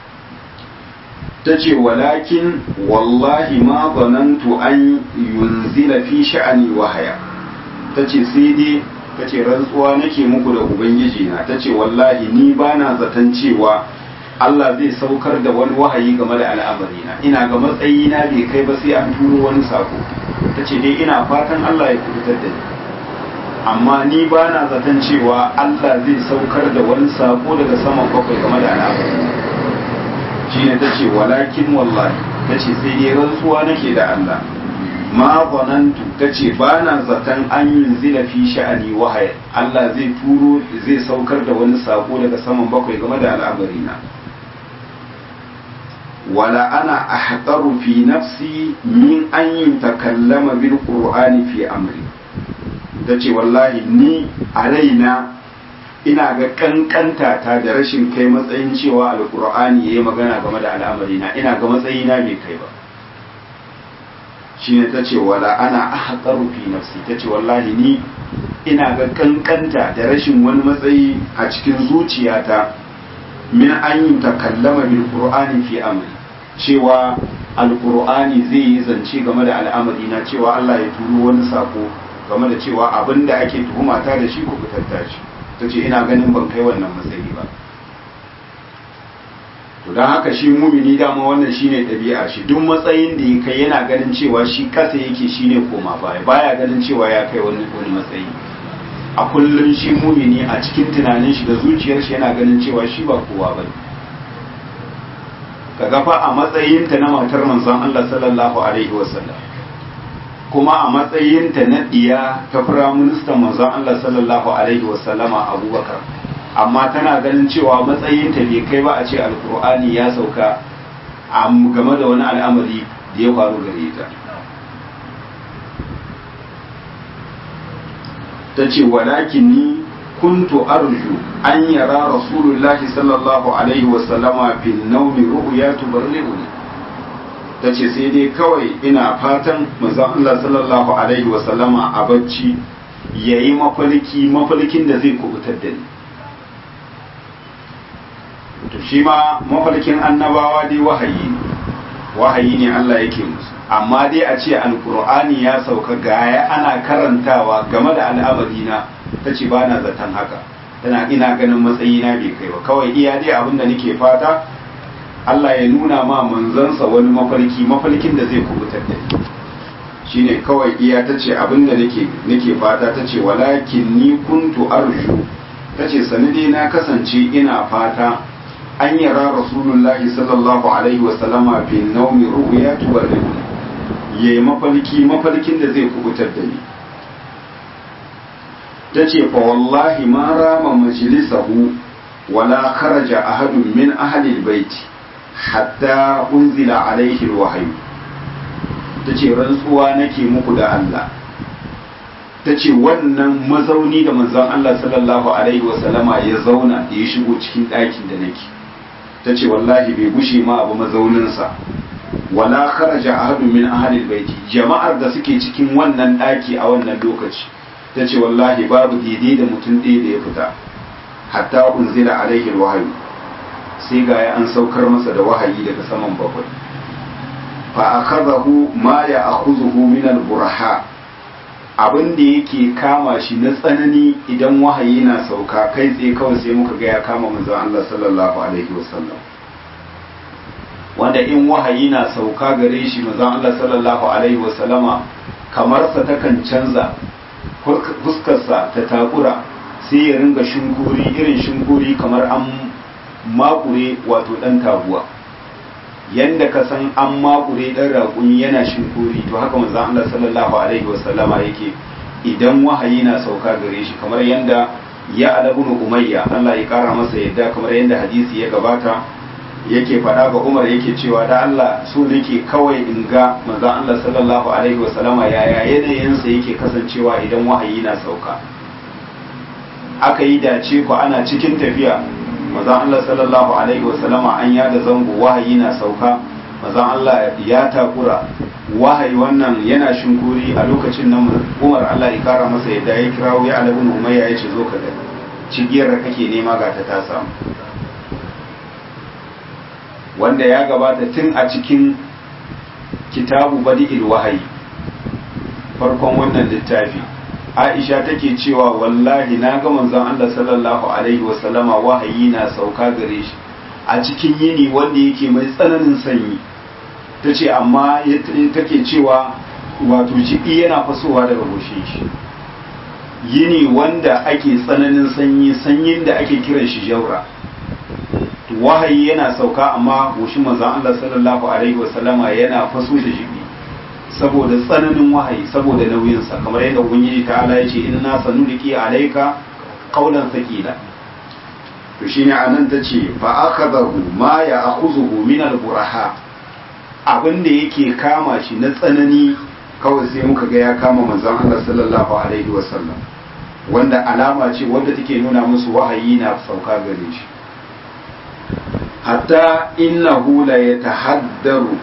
ta ce walakin wallahi ma zanantu an yunzila fi sha'ani wahaya ta ce sai dai ta ce rantsuwa nake muku da ubangiji na ta ce wallahi ni ba na zaton cewa Allah zai saukar da wani wahayi game da al'amarina ina ga matsayina bai kai ba sai an turo wani sako ta ce dai ina fatan Allah ya kubutar da ni amma ni ba na zaton cewa Allah zai saukar da wani sako daga saman bakwai game da al'amarina shi ne ta ce walakin wallahi ta ce sai dai rantsuwa nake da Allah ma zanantu ta ce ba na zaton an yi zila fi sha'ani wahaya Allah zai turo zai saukar da wani sako daga saman bakwai game da al'amarina wala ana ahqaru fi nafsi min an yi takallama bil qur'ani fi amri ta ce wallahi ni a raina ina ga kankanta ta da rashin kai matsayin cewa alqur'ani yayi magana game da al'amarina ina ga matsayina bai kai ba shine ta ce wala ana ahqaru fi nafsi ta ce wallahi ni ina ga kankanta da rashin wani matsayi a cikin zuciyata min an yi takallama bil qur'ani fi amri cewa alqur'ani zai yi zance game da al'amari na cewa Allah ya turo wani sako game da cewa abin da ake tuhuma ta da shi ku fitar shi ta ce ina ganin ban kai wannan matsayi ba to don haka shi mumini dama wannan shine ɗabi'a shi duk matsayin da ya kai yana ganin cewa shi kasa yake shine koma baya baya ganin cewa ya kai wani wani matsayi a kullum shi mumini a cikin tunanin shi da zuciyar shi yana ganin cewa shi ba kowa ba ka gafa a matsayin ta na matar manzon Allah sallallahu alaihi wasallam kuma a matsayinta na ɗiya ta firaministan manzon Allah sallallahu alaihi wasallama abubakar amma tana ganin cewa matsayinta bai kai ba a ce alkur'ani ya sauka game da wani al'amari da ya faru gare ta ta ce walakin ni kuntu arju an yara rasulullahi sallallahu alaihi wasallama bin naumi ru'ya tubarri'uni ta ce sai dai kawai ina fatan manzon Allah sallallahu alaihi wasallama a bacci yayi mafalki mafalkin da zai kubutar da ni to shi ma mafalkin annabawa dai wahayi ne wahayi ne Allah yake musu amma dai a ce alkur'ani ya sauka gaya ana karantawa game da al'amari na ta ce ba na zaton haka tana ina ganin matsayina bai kai ba kawai iya dai abin da nake fata Allah ya nuna ma manzansa wani mafarki mafarkin da zai kubutar da ni shine kawai iya ta ce abin da nake nake fata ta ce walakin ni kuntu arshu ta ce sanadi na kasance ina fata an yara rasulullahi sallallahu alaihi wasallama bin naumi ru'ya tubarridu yayi mafarki mafarkin da zai kubutar da ni ta ce fa wallahi ma rama majlisahu wala kharaja ahadun min ahli albayti hatta unzila alaihi alwahyu ta ce rantsuwa nake muku da Allah ta ce wannan mazauni da manzon Allah sallallahu alaihi wasallama ya zauna da ya shigo cikin ɗakin da nake ta ce wallahi bai gushe ma abu mazauninsa wala kharaja ahadun min ahli albayti jama'ar da suke cikin wannan ɗaki a wannan lokaci ta ce wallahi babu daidai da mutum ɗaya da ya fita hatta unzila alaihi alwahyu sai ga ya an saukar masa da wahayi daga saman bakwai fa akhadahu ma ya akhuzuhu min alburha abin da yake kama shi na tsanani idan wahayi na sauka kai tsaye kawai sai muka ga ya kama manzon Allah sallallahu alaihi wasallam wanda in wahayi na sauka gare shi manzon Allah sallallahu alaihi wasallama kamar sa takan canza fuskarsa ta takura sai ya ringa shinkuri irin shinkuri kamar an makure wato dan taguwa yanda ka san an makure dan raƙumi yana shinkuri to haka manzo Allah sallallahu alaihi wasallama yake idan wahayi na sauka gare shi kamar yanda ya alabun umayya Allah ya kara masa yadda kamar yanda hadisi ya gabata yake faɗa ga Umar yake cewa da Allah so nake kawai in ga manzo Allah sallallahu alaihi wasallama yaya yanayinsa yake kasancewa idan wahayi na sauka aka yi dace ku ana cikin tafiya mazan Allah sallallahu alaihi wasallama an yada zango wahayi na sauka mazan Allah ya takura wahayi wannan yana shinkuri a lokacin nan Umar Allah ya kara masa yadda ya kirawo ya alabun umayya ya ce zo ka gani cigiyar da kake nema ga ta ta samu wanda ya gabata tun a cikin kitabu badi'il wahayi farkon wannan littafi Aisha take cewa wallahi na ga manzon Allah sallallahu alaihi wasallama wahayi na sauka gare shi a cikin yini wanda yake mai tsananin sanyi tace amma take cewa wato jiki yana fasowa daga goshin shi yini wanda ake tsananin sanyi sanyin da ake kiran shi jaura wahayi yana sauka amma goshin manzon Allah sallallahu alaihi wasallama yana faso da jiki saboda tsananin wahayi saboda nauyinsa kamar yadda ubangiji ta ala ya ce inna sanuliki alaika qaulan thaqila to shine anan tace fa akhadahu ma ya akhuzuhu min al-buraha abin da yake kama shi na tsanani kawai sai muka ga ya kama manzon Allah sallallahu alaihi wasallam wanda alama ce wanda take nuna musu wahayi na sauka gare shi hatta innahu la yatahaddaru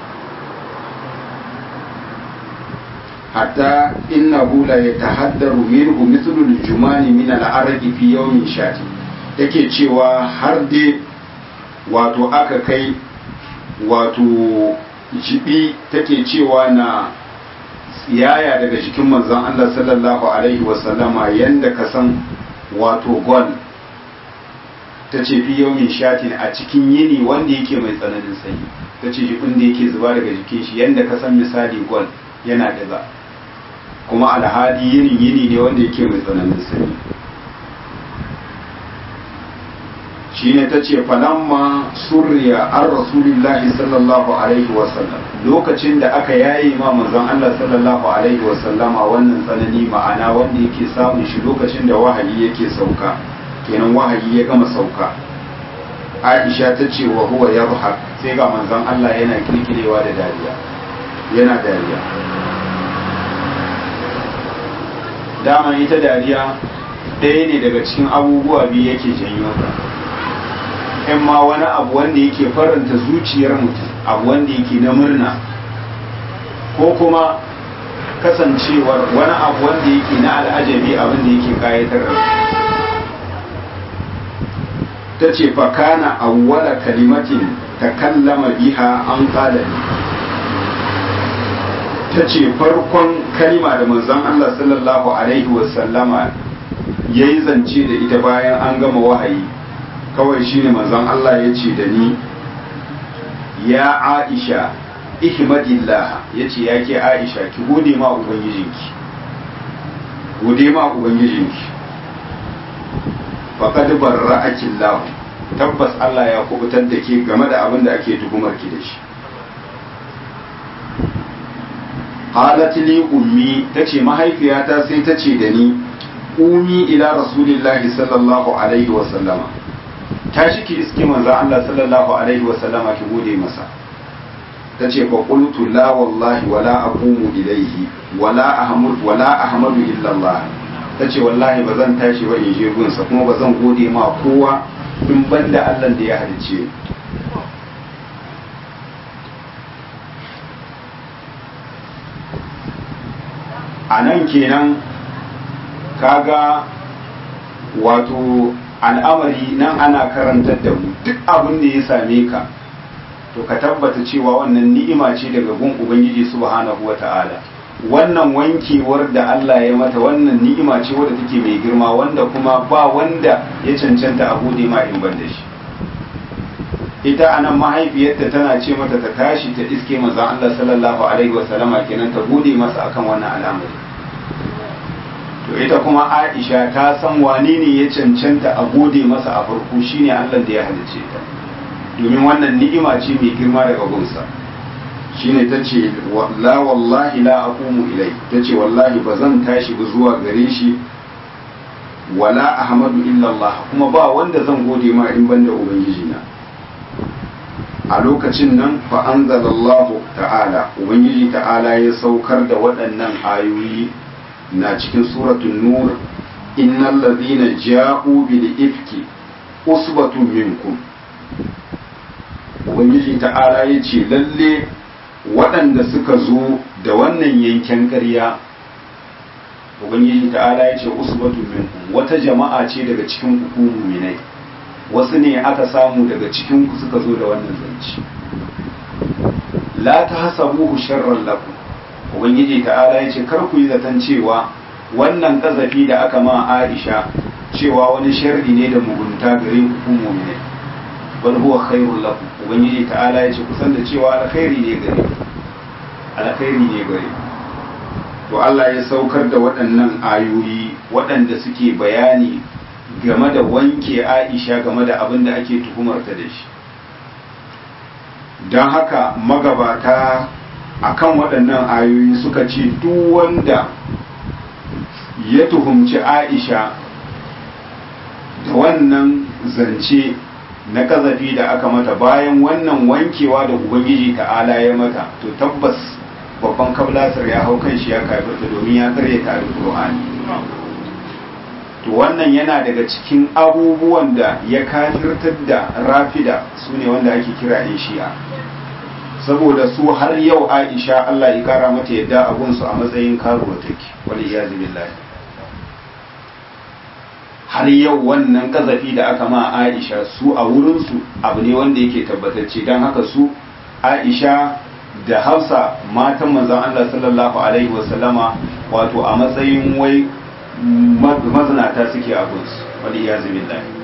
hatta innahu la yatahaddaru minhu mithlu al-jumani min al-araqi fi yawmin shati yake cewa har dai wato aka kai wato jibi take cewa na tsiyaya daga jikin manzon Allah sallallahu alaihi wasallama yanda ka san wato gol ta ce fi yawmin shatin a cikin yini wanda yake mai tsananin sanyi ta ce jibin da yake zuba daga jikin shi yanda ka san misali gol yana daga kuma alhali yini yini ne wanda yake mai tsananin sanyi shine ta ce falamma surriya an rasulillahi sallallahu alaihi wasallam lokacin da aka yayi ma manzon Allah sallallahu alaihi wasallama wannan tsanani ma'ana wanda yake samun shi lokacin da wahayi yake sauka kenan wahayi ya gama sauka Aisha ta ce wa huwa yadhhak sai ga manzon Allah yana kirkirewa da dariya yana dariya dama ita dariya ɗaya ne daga cikin abubuwa biyu yake janyo ta in ma wani abu wanda yake faranta zuciyar mutum abu wanda yake na murna ko kuma kasancewar wani abu wanda yake na al'ajabi abin da yake kayatar da ta ce fakana awwala kalimatin ta kallama biha an kalali ta ce farkon kalima da manzon Allah sallallahu alaihi wasallama ya yi zance da ita bayan an gama wahayi kawai shine manzon Allah ya ce da ni ya Aisha ihmadillah ya ce ya ke Aisha ki gode ma ubangijinki gode ma ubangijinki faqad barra'aki Allah tabbas Allah ya kubutar da ke game da abin da ake tuhumar ki da shi qalat li ummi tace mahaifiyata sai tace da ni umi ila rasulillahi sallallahu alaihi wa sallama tashi ki iske manzo Allah sallallahu alaihi wa sallama ki gode masa tace fa qultu la wallahi wala aqumu ilayhi wala ahmud wala ahmadu illa Allah tace wallahi bazan tashi ba in je gunsa kuma bazan gode ma kowa in banda Allah da ya halice a nan kenan kaga wato al'amari nan ana karantar da mu duk abin da ya same ka to ka tabbata cewa wannan ni'ima ce daga gun ubangiji subhanahu wata'ala wannan wankewar da Allah ya mata wannan ni'ima ce wadda take mai girma wanda kuma ba wanda ya cancanta a gode ma in ban da shi ita anan mahaifiyarta tana ce mata ta tashi ta iske manzon Allah sallallahu alaihi wasallama kenan ta gode masa akan wannan al'amari to ita kuma Aisha ta san wane ne ya cancanta a gode masa a farko shine Allah da ya halice ta domin wannan ni'ima ce mai girma daga gunsa shine ta ce la wallahi la aqumu ilai ta ce wallahi ba zan tashi ba zuwa gare shi wala ahmadu illa Allah kuma ba wanda zan gode ma in banda ubangiji na a lokacin nan fa anzalallahu ta'ala ubangiji ta'ala ya saukar da waɗannan ayoyi na cikin suratul nur innal ladhina ja'u bil ifki usbatun minkum ubangiji ta'ala ya ce lalle waɗanda suka zo da wannan yanken ƙarya ubangiji ta'ala ya ce usbatun minkum wata jama'a ce daga cikin ku mu'minai wasu ne aka samu daga cikin ku suka zo da wannan zance la tahsabuhu sharran lakum ubangiji ta'ala ya ce kar ku yi zaton cewa wannan kazafi da aka ma Aisha cewa wani sharri ne da mugunta gare ku ku mu'minai bal huwa khairul lakum ubangiji ta'ala ya ce kusan da cewa alkhairi ne gare alkhairi ne gare to Allah ya saukar da waɗannan ayoyi waɗanda suke bayani game da wanke Aisha game da abin da ake tuhumarta da shi don haka magabata akan waɗannan ayoyi suka ce duk wanda ya tuhumci Aisha da wannan zance na kazafi da aka mata bayan wannan wankewa da ubangiji ta'ala ya mata to tabbas babban kablasar ya hau kan shi ya kafirta domin ya karya ta alƙur'ani to wannan yana daga cikin abubuwan da ya kafirtar da rafida su ne wanda ake kira yan shi'a saboda su har yau aisha allah ya kara mata yadda abunsu a matsayin karuwa take wani iyazu billahi har yau wannan kazafi da aka ma aisha su a wurinsu abu ne wanda yake tabbatacce don haka su aisha da hafsa matan manzan allah sallallahu alaihi wasallama wato a matsayin wai mazinata suke abinsu wani iya zubin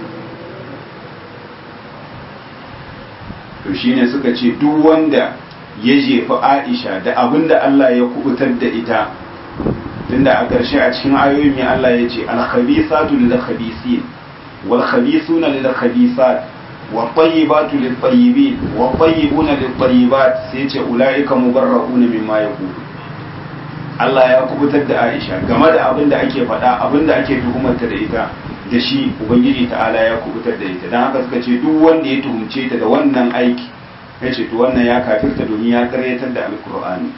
to shine suka ce duk wanda ya jefi aisha da abin da allah ya kubutar da ita tunda a ƙarshe a cikin ayoyin mai Allah ya ce alkhabisatu lil khabisin wal khabithuna lil khabithat wa tayyibatu lit tayyibin wa tayyibuna lit tayyibat sai ce ulaika mubarra'una mimma yaqulu Allah ya kubutar da Aisha game da abin da ake faɗa abin da ake tuhumarta da ita da shi Ubangiji ta'ala ya kubutar da ita don haka suka ce duk wanda ya tuhumce ta da wannan aiki ya ce to wannan ya kafirta domin ya karyatar da alkur'ani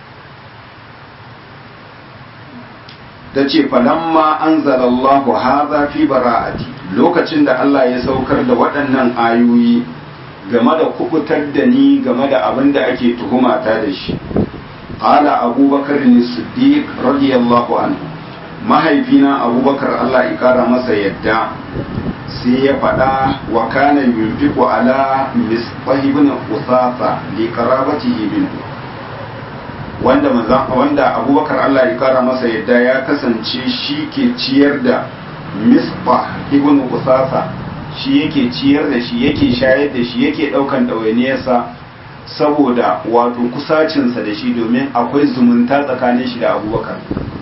ta ce falamma anzalallahu hadha fi bara'ati lokacin da Allah ya saukar da waɗannan ayoyi game da kubutar da ni game da abin da ake tuhumata da shi qala abubakar as-siddiq radiyallahu anhu mahaifina abubakar Allah ya kara masa yadda sai ya faɗa wa kana yunfiqu ala misbah ibn usafa li qarabatihi minhu wanda wanda abubakar Allah ya kara masa yadda ya kasance shi ke ciyar da misbah ibn usafa shi yake ciyar da shi yake shayar da shi yake ɗaukan ɗawainiyarsa saboda wato kusacinsa da shi domin akwai zumunta tsakanin shi da abubakar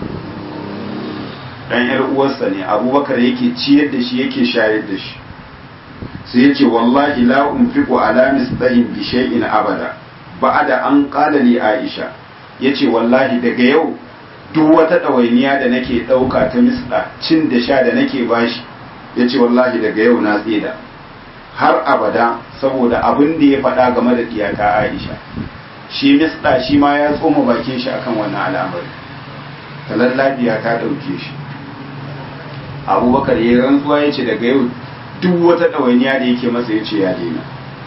dan yar uwarsa ne abubakar yake ciyar da shi yake shayar da shi sai ya ce wallahi la unfiqu ala misdahin bi shay'in abada ba'da an qala li aisha yace wallahi daga yau duk wata ɗawainiya da nake ɗauka ta misda cin da sha da nake bashi yace wallahi daga yau na tseda har abada saboda abin da ya faɗa game da diyata aisha shi misda shi ma ya tsoma bakin shi akan wannan al'amari talallabiya ta ɗauke shi abubakar ya rantsuwa ya ce daga yau duk wata ɗawainiya da yake masa ya ce ya daina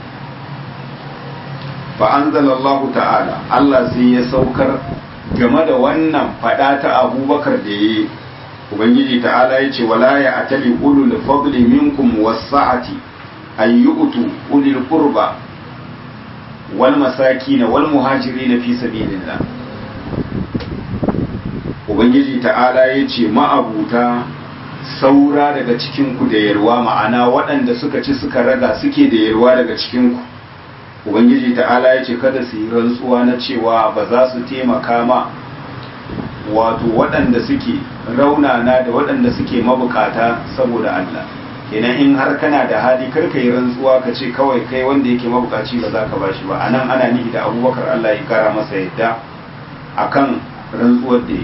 fa'anzalallahu ta'ala Allah sai ya saukar game da wannan faɗa ta abubakar da ya yi ubangiji ta'ala ya ce wala ya atali ulul fadli minkum wasa'ati an yu'tu ulil qurba wal masakin wal muhajirin fi sabilillah ubangiji ta'ala ya ce ma'abuta saura daga cikinku da yarwa ma'ana waɗanda suka ci suka raga suke da yarwa daga cikinku ubangiji ta'ala ya ce kada su yi rantsuwa na cewa ba za su taimaka ma wato waɗanda suke raunana da waɗanda suke mabukata saboda Allah kenan in har kana da hali kar ka yi rantsuwa ka ce kawai kai wanda yake mabukaci ba za ka bashi ba anan ana nihi da abubakar Allah ya kara masa yadda akan rantsuwar da ya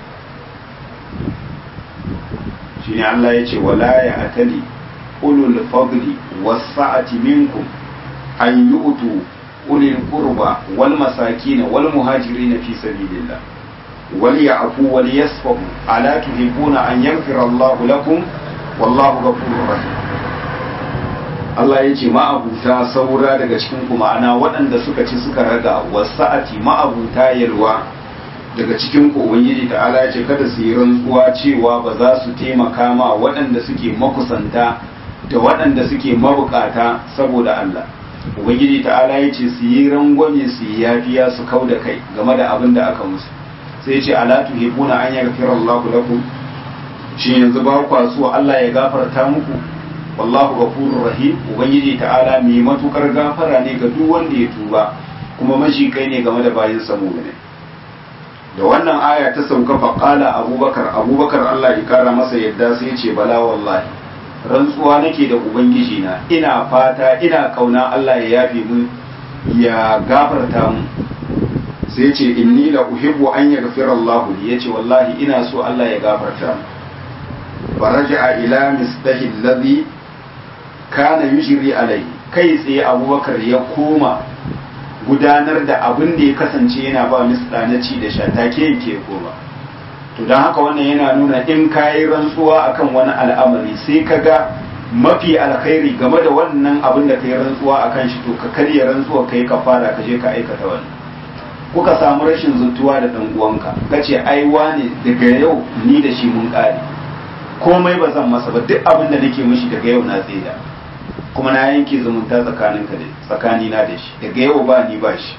shine Allah ya ce wala ya atali ulul fadli wasa'ati minkum an yu'tu ulil qurba wal masakin wal muhajirin fi sabilillah wal ya'fu wal yasfahu ala tuhibuna an yaghfira Allahu lakum wallahu ghafurur rahim Allah ya ce ma'abuta saura daga cikin ku ma'ana waɗanda suka ci suka raga wasa'ati ma'abuta yalwa daga cikin ku ubangiji ta'ala ya ce kada su yi rantsuwa cewa ba za su taimaka ma waɗanda suke makusanta da waɗanda suke mabukata saboda Allah ubangiji ta'ala ya ce su yi rangwame su yi yafiya su kau da kai game da abin da aka musu sai ya ce ala tuhibuna an yaghfira Allahu lakum shi yanzu ba kwa so Allah ya gafarta muku wallahu ghafurur rahim ubangiji ta'ala mai matukar gafara ne ga duk wanda ya tuba kuma mashi kai ne game da bayin samu ne da wannan aya ta sauka faƙala abubakar abubakar Allah ya kara masa yadda sai ce bala wallahi rantsuwa nake da ubangiji na ina fata ina kauna Allah ya yafe mu ya gafarta mu sai ce inni la uhibbu an yaghfira Allah li yace wallahi ina so Allah ya gafarta mu faraja ila misdahi alladhi kana yujri alai kai tsaye abubakar ya koma gudanar da abin da ya kasance yana ba misda na ci da sha take yake koma to don haka wannan yana nuna in ka yi rantsuwa akan wani al'amari sai ka ga mafi alkhairi game da wannan abin da ka yi rantsuwa akan shi to ka karya rantsuwa ka yi ka fara ka je ka aikata wani kuka samu rashin zuntuwa da ɗan uwanka ka ce ai wane daga yau ni da shi mun ƙare komai ba zan masa ba duk abin da nake mishi daga yau na tseda kuma na yanke zumunta tsakaninka da tsakanina da shi daga yau ba ni ba shi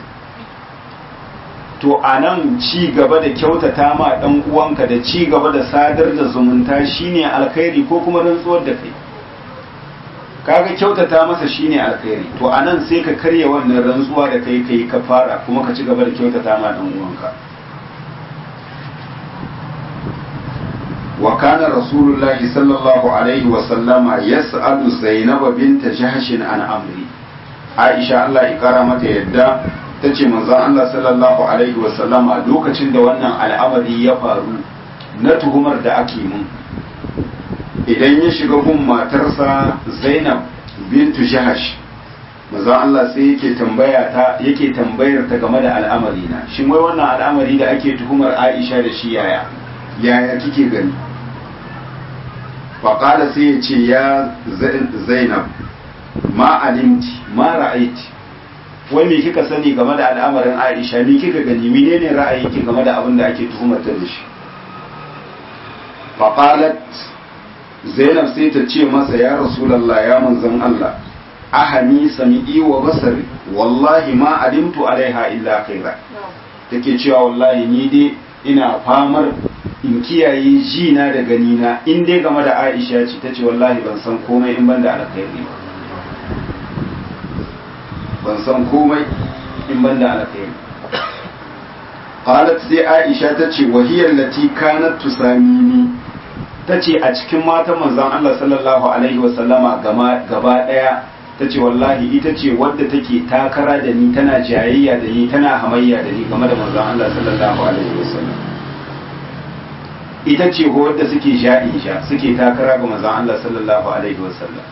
to a nan ci gaba da kyautata ma ɗan uwanka da ci gaba da sadar da zumunta shine alkhairi ko kuma rantsuwar da kai kaga kyautata masa shine alkhairi to a nan sai ka karya wannan rantsuwa da kai kai ka fara kuma ka ci gaba da kyautata ma ɗan uwanka wa kana rasulullahi sallallahu alaihi wa sallama yas'alu zainab bint jahsh an amri aisha Allah ya kara mata yadda tace manzon Allah sallallahu alaihi wa sallama lokacin da wannan al'amari ya faru na tuhumar da ake mun idan ya shiga gun matarsa Zainab bintu Jahash manzon Allah sai yake tambaya ta yake tambayar ta game da al'amari na shin wai wannan al'amari da ake tuhumar Aisha da shi yaya yaya kike gani faƙala sai ya ce ya Zainab ma alimti ma ra'aiti wai me kika sani game da al'amarin Aisha me kika gani menene ra'ayinki game da abin da ake tuhumar ta da shi faƙalat zainab sai ta ce masa ya rasulallah ya manzan Allah ahami sami'i wa basari wallahi ma alimtu alaiha illa khaira take cewa wallahi ni dai ina famar in kiyaye ji na da gani na in dai game da Aisha ce tace wallahi ban san komai in ban da alkhairi ba ban san komai in ban da alkhairi qalat sai Aisha tace wahiyar lati kanat tusamini ta ce a cikin matan manzon Allah sallallahu Alaihi wasallama gaba ɗaya ta ce wallahi ita ce wadda take takara da ni tana jayayya da ni tana hamayya da ni game da manzon Allah sallallahu Alaihi wasallam ita ce wadda suke sha'isha suke takara ga manzon Allah sallallahu Alaihi wasallam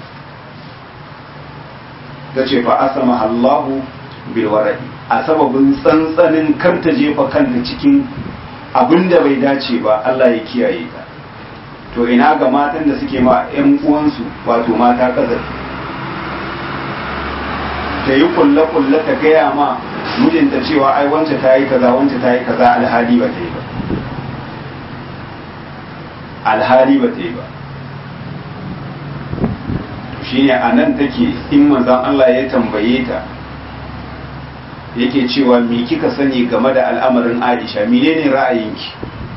ta ce fa asama Allahu bil wara'i a sababin tsantsanin kar ta jefa kanta cikin abin da bai dace ba Allah ya kiyaye ta to ina ga matan da suke ma 'yan uwansu wato mata kazafi ta yi kulle-kulle ta gaya ma mijinta cewa ai wance ta yi kaza wance ta yi kaza alhali ba ta yi ba alhali ba ta yi ba shine a nan take in manzan Allah ya tambaye ta yake cewa me kika sani game da al'amarin Aisha menene ra'ayinki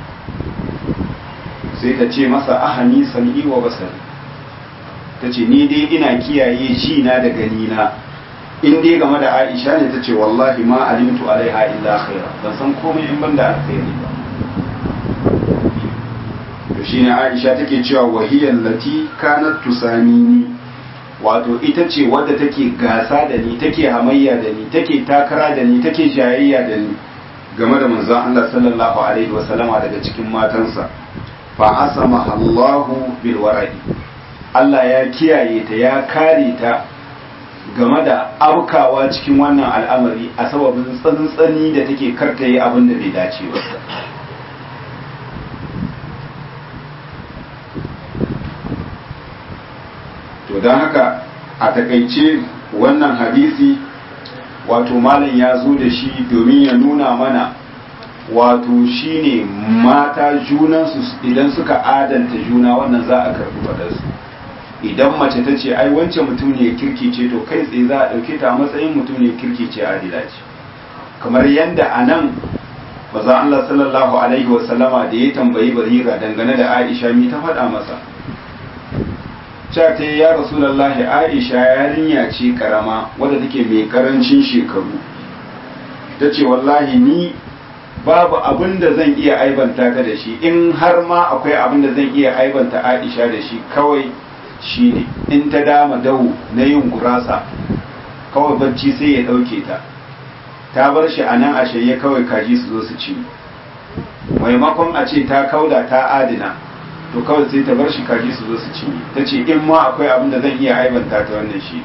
sai ta ce masa ahani sami wa basari ta ce ni dai ina kiyaye ji na da gani na in dai game da aisha ne ta ce wallahi ma alimtu alaiha illa khaira ban san komai in ban da alkhairi ba to shine aisha take cewa wahiyar lati kanat tusamini wato ita ce wadda take gasa da ni take hamayya da ni take takara da ni take jayayya da ni game da manzon Allah sallallahu alaihi wasallama daga cikin matansa fa asama Allahu bil wara'i Allah ya kiyaye ta ya kare ta game da aukawa cikin wannan al'amari a sababin tsantsani da take karta yi abin da bai dace ba to don haka a takaice wannan hadisi wato malam ya zo da shi domin ya nuna mana wato shine mata junansu idan suka adanta juna wannan za a karɓi faɗarsu idan mace ta ce ai wancan mutum ne kirki ce to kai tsaye za a ɗauke ta a matsayin mutum ne kirki ce adila ce kamar yadda a nan maza Allah sallallahu alaihi wasallama da ya tambayi barira dangane da Aisha mi ta faɗa masa cewa ta ya rasulallahi Aisha yarinya ce karama wadda take mai karancin shekaru ta ce wallahi ni babu abin da zan iya aibanta ka da shi in har ma akwai abin da zan iya aibanta Aisha da shi kawai shine in ta dama dawo na yin gurasa kawai bacci sai ya ɗauke ta ta bar shi a nan a shirye kawai kaji su zo su ci maimakon a ce ta kauda ta adina to kawai sai ta bar shi kaji su zo su ci ta ce in ma akwai abin da zan iya aibanta ta wannan shi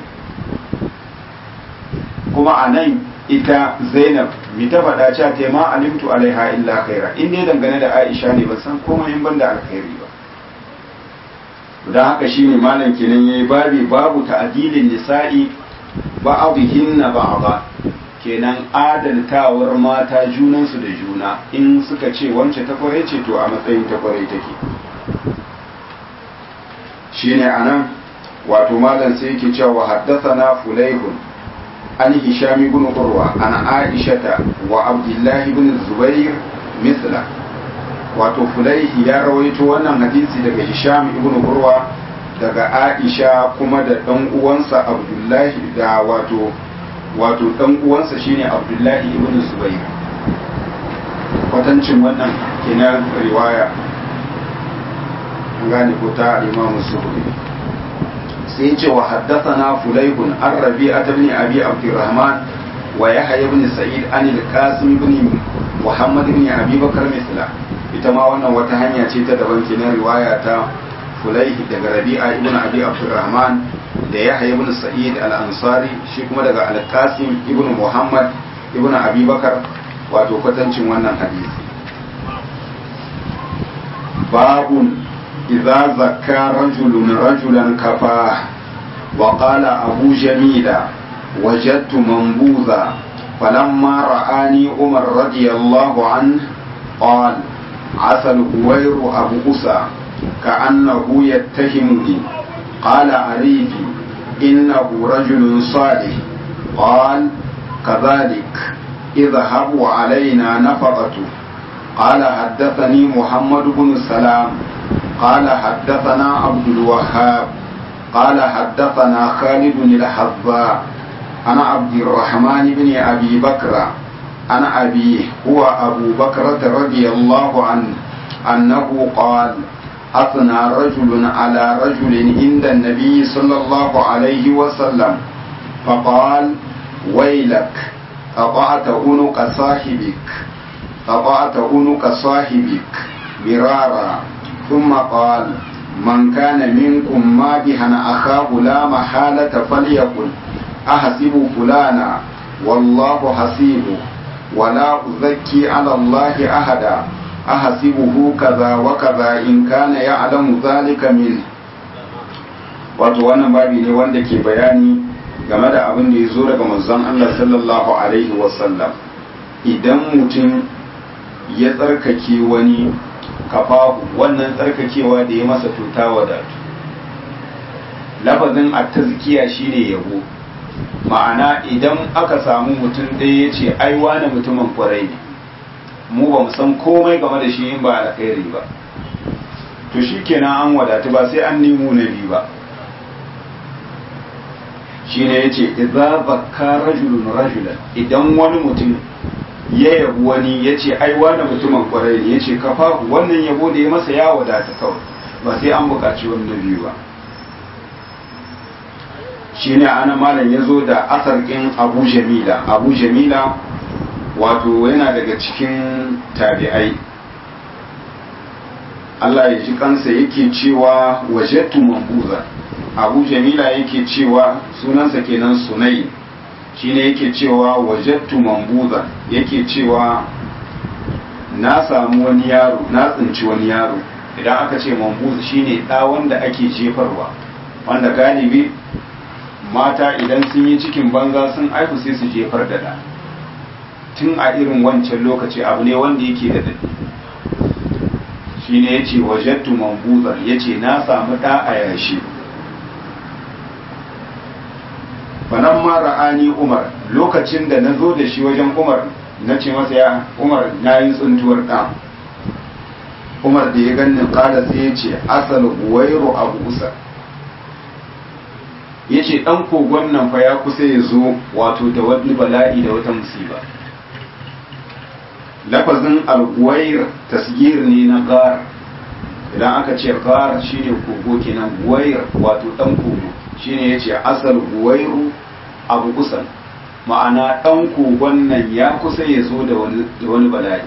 kuma a nan ita zainab mi ta faɗa cewa ta ma alimtu alaiha illa khaira in dai dangane da aisha ne ban san komai in ban da alkhairi ba don haka shine malam kenan yayi babi babu ta'dilin nisa'i ba'dhinna ba'dha kenan adaltawar mata junansu da juna in suka ce wance ta kware ce to a matsayin ta kware take shine anan wato malam sai yake cewa haddathana fulaihun an hisham ibn urwa an aishata wa abdullah ibn zubair misla wato fulaihi ya rawaito wannan hadisi daga hisham ibn urwa daga aisha kuma da dan uwansa abdullahi da wato wato dan uwansa shine abdullahi ibn zubair kwatancin wannan kenan riwaya gane ko ta imamu zuhri sai ce wa haddathana fulaihun an rabi'at ibn abi abdurrahman wa yahya ibn sa'id an al-qasim ibn muhammad ibn abi bakar misla ita ma wannan wata hanya ce ta daban kenan riwaya ta fulaihi daga rabi'a ibn abi abdurrahman da yahya ibn sa'id al-ansari shi kuma daga al-qasim ibn muhammad ibn abi bakar wato kwatancin wannan hadisi babun idza zakka rajulun rajulan kafa wa qala abu jamila wajadtu manbuza فلما رآني عمر رضي الله عنه قال عسى الهوير أبو أسى كأنه يتهمني قال عريفي إنه رجل صالح قال كذلك اذهب علينا نفقته قال حدثني محمد بن سلام قال حدثنا عبد الوهاب قال حدثنا خالد الحظاء أنا عبد الرحمن بن أبي بكر أنا أبيه هو أبو بكرة رضي الله عنه أنه قال أثنى رجل على رجل عند النبي صلى الله عليه وسلم فقال ويلك قطعت عنق صاحبك قطعت عنق صاحبك مرارا ثم قال من كان منكم مادحا أخاه لا محالة فليقل أحسب فلانا والله حسيبه ولا أزكي على الله أحدا أحسبه كذا وكذا إن كان يعلم ذلك منه wato wannan babi ne wanda ke bayani game da abin da ya zo daga manzon Allah sallallahu alaihi wasallam idan mutum ya tsarkake wani kafahu wannan tsarkakewa da ya masa tuta wadatu lafazin a tazkiya shine yabo ma'ana idan aka samu mutum ɗaya ya ce ai wani mutumin kwarai ne mu ba mu san komai game da shi in ba alkhairi ba to shi kenan an wadatu ba sai an nemo na biyu ba shi ne ya ce idza zakka rajulun rajulan idan wani mutum ya yabi wani ya ce ai wani mutumin kwarai ne ya ce kafa wannan yabo da ya masa ya wadata kawai ba sai an buƙaci wani na biyu ba shi ne ana malam ya zo da asar ɗin abu jamila abu jamila wato yana daga cikin tabi'ai Allah ya ji kansa yake cewa wajattu mambuza abu jamila yake cewa sunansa kenan sunai shine yake cewa wajattu mambuza yake cewa na samu wani yaro na tsinci wani yaro idan aka ce mambuza shine ɗa wanda ake jefarwa wanda galibi mata idan sun yi cikin banza sun aiku sai su jefar da ɗa tun a irin wancan lokaci abu ne wanda yake da daɗi shi ne ya ce wajattu mambuzar ya ce na samu ɗa a yashi fanan mara ani umar lokacin da na zo da shi wajen umar na ce masa ya umar na yi tsuntuwar ɗa umar da ya ganin ƙada sai ya ce asal guwairu abu usa ya ce ɗan kogon nan fa ya kusa ya zo wato da wani bala'i da wata musiba lafazin alguwair tasgir ne na gar idan aka ce gar shine kogo kenan guwair wato ɗan kogo shine ya ce asal guwairu abu kusan ma'ana ɗan kogon nan ya kusa ya zo da wani bala'i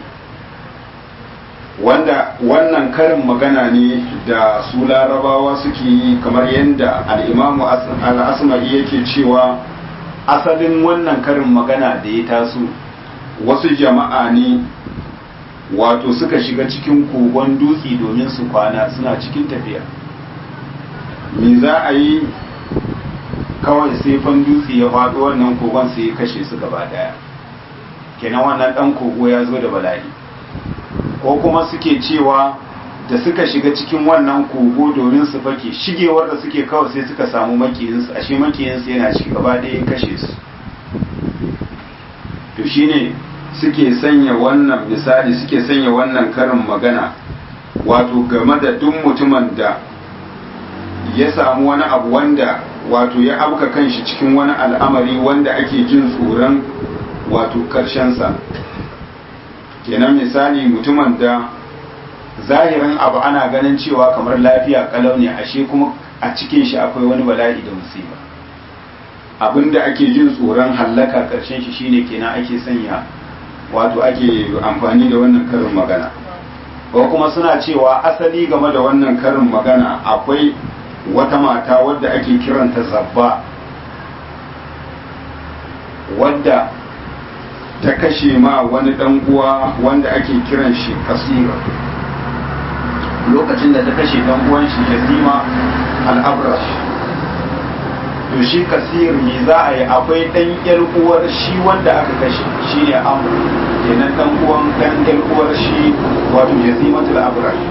wanda wannan karin magana ne da su larabawa suke yi kamar yadda al'imamu al'asma'i yake cewa asalin wannan karin magana da ya taso wasu jama'a ne wato suka shiga cikin kogon dutse domin su kwana suna cikin tafiya me za a yi kawai sai fan dutse ya faɗo wannan kogon sai ya kashe su gaba daya kenan wannan ɗan kogo ya zo da bala'i ko kuma suke cewa da suka shiga cikin wannan kogo domin su fake shigewar da suke kawai sai suka samu makiyinsu ashe makiyinsu yana ciki gaba ɗaya ya kashe su to shine suke sanya wannan misali suke sanya wannan karin magana wato game da duk mutumin da ya samu wani abu wanda wato ya abuka kanshi cikin wani al'amari wanda ake jin tsoron wato karshensa kenan misali mutumin da zahirin abu ana ganin cewa kamar lafiya kalau ne ashe kuma a cikin shi akwai wani bala'i da musiba abinda ake jin tsoron hallaka karshen shi shine kenan ake sanya wato ake amfani da wannan karin magana ko kuma suna cewa asali game da wannan karin magana akwai wata mata wadda ake kiranta zabba wadda ta kashe ma wani dan uwa wanda ake kiran shi kasira lokacin da ta kashe dan uwan shi yazima al-abrash to shi kasir ne za a yi akwai dan yar uwar shi wanda aka kashe shine amr kenan dan uwan dan yar uwar shi wato yazimatul abrash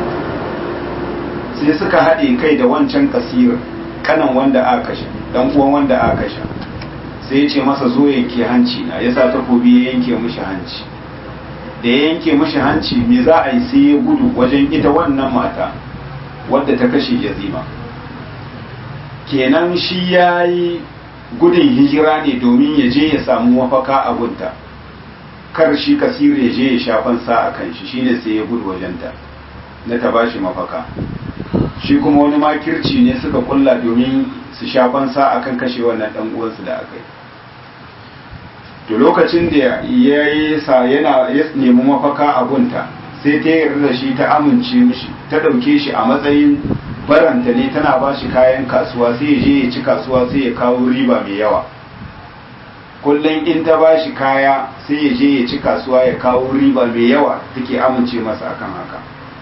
sai suka haɗe kai da wancan kasir kanan wanda aka kashe dan uwan wanda aka kashe sai ya ce masa zo yanke hanci na ya sa takobi ya yanke mishi hanci da ya yanke mishi hanci me za a yi sai ya gudu wajen ita wannan mata wadda ta kashe yazima kenan shi ya yi gudun hijira ne domin ya je ya samu mafaka a gunta kar shi kasir ya je ya shafan sa a kan shi shine sai ya gudu wajenta na ta bashi mafaka shi kuma wani makirci ne suka kulla domin su shafan sa akan kashe wannan dan uwansu da aka yi to lokacin da ya yi sa yana ya nemi mafaka a gunta sai ta yarda da shi ta amince mishi ta ɗauke shi a matsayin baranta ne tana ba shi kayan kasuwa sai ya je ya ci kasuwa sai ya kawo riba mai yawa kullum in ta ba shi kaya sai ya je ya ci kasuwa ya kawo riba mai yawa take amince masa akan haka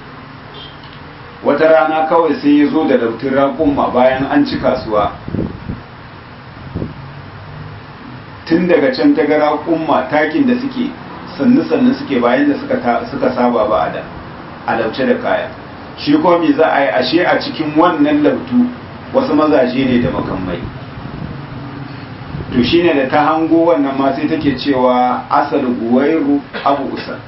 wata rana kawai sai ya zo da dautin raƙumma bayan an ci kasuwa tun daga can ta gara umma takin da suke sannu sannu suke bayan da suka saba ba a da a lauce da kaya shi ko me za a yi ashe a cikin wannan lautu wasu mazaje ne da makamai to shine da ta hango wannan ma sai take cewa asal guwairu abu usan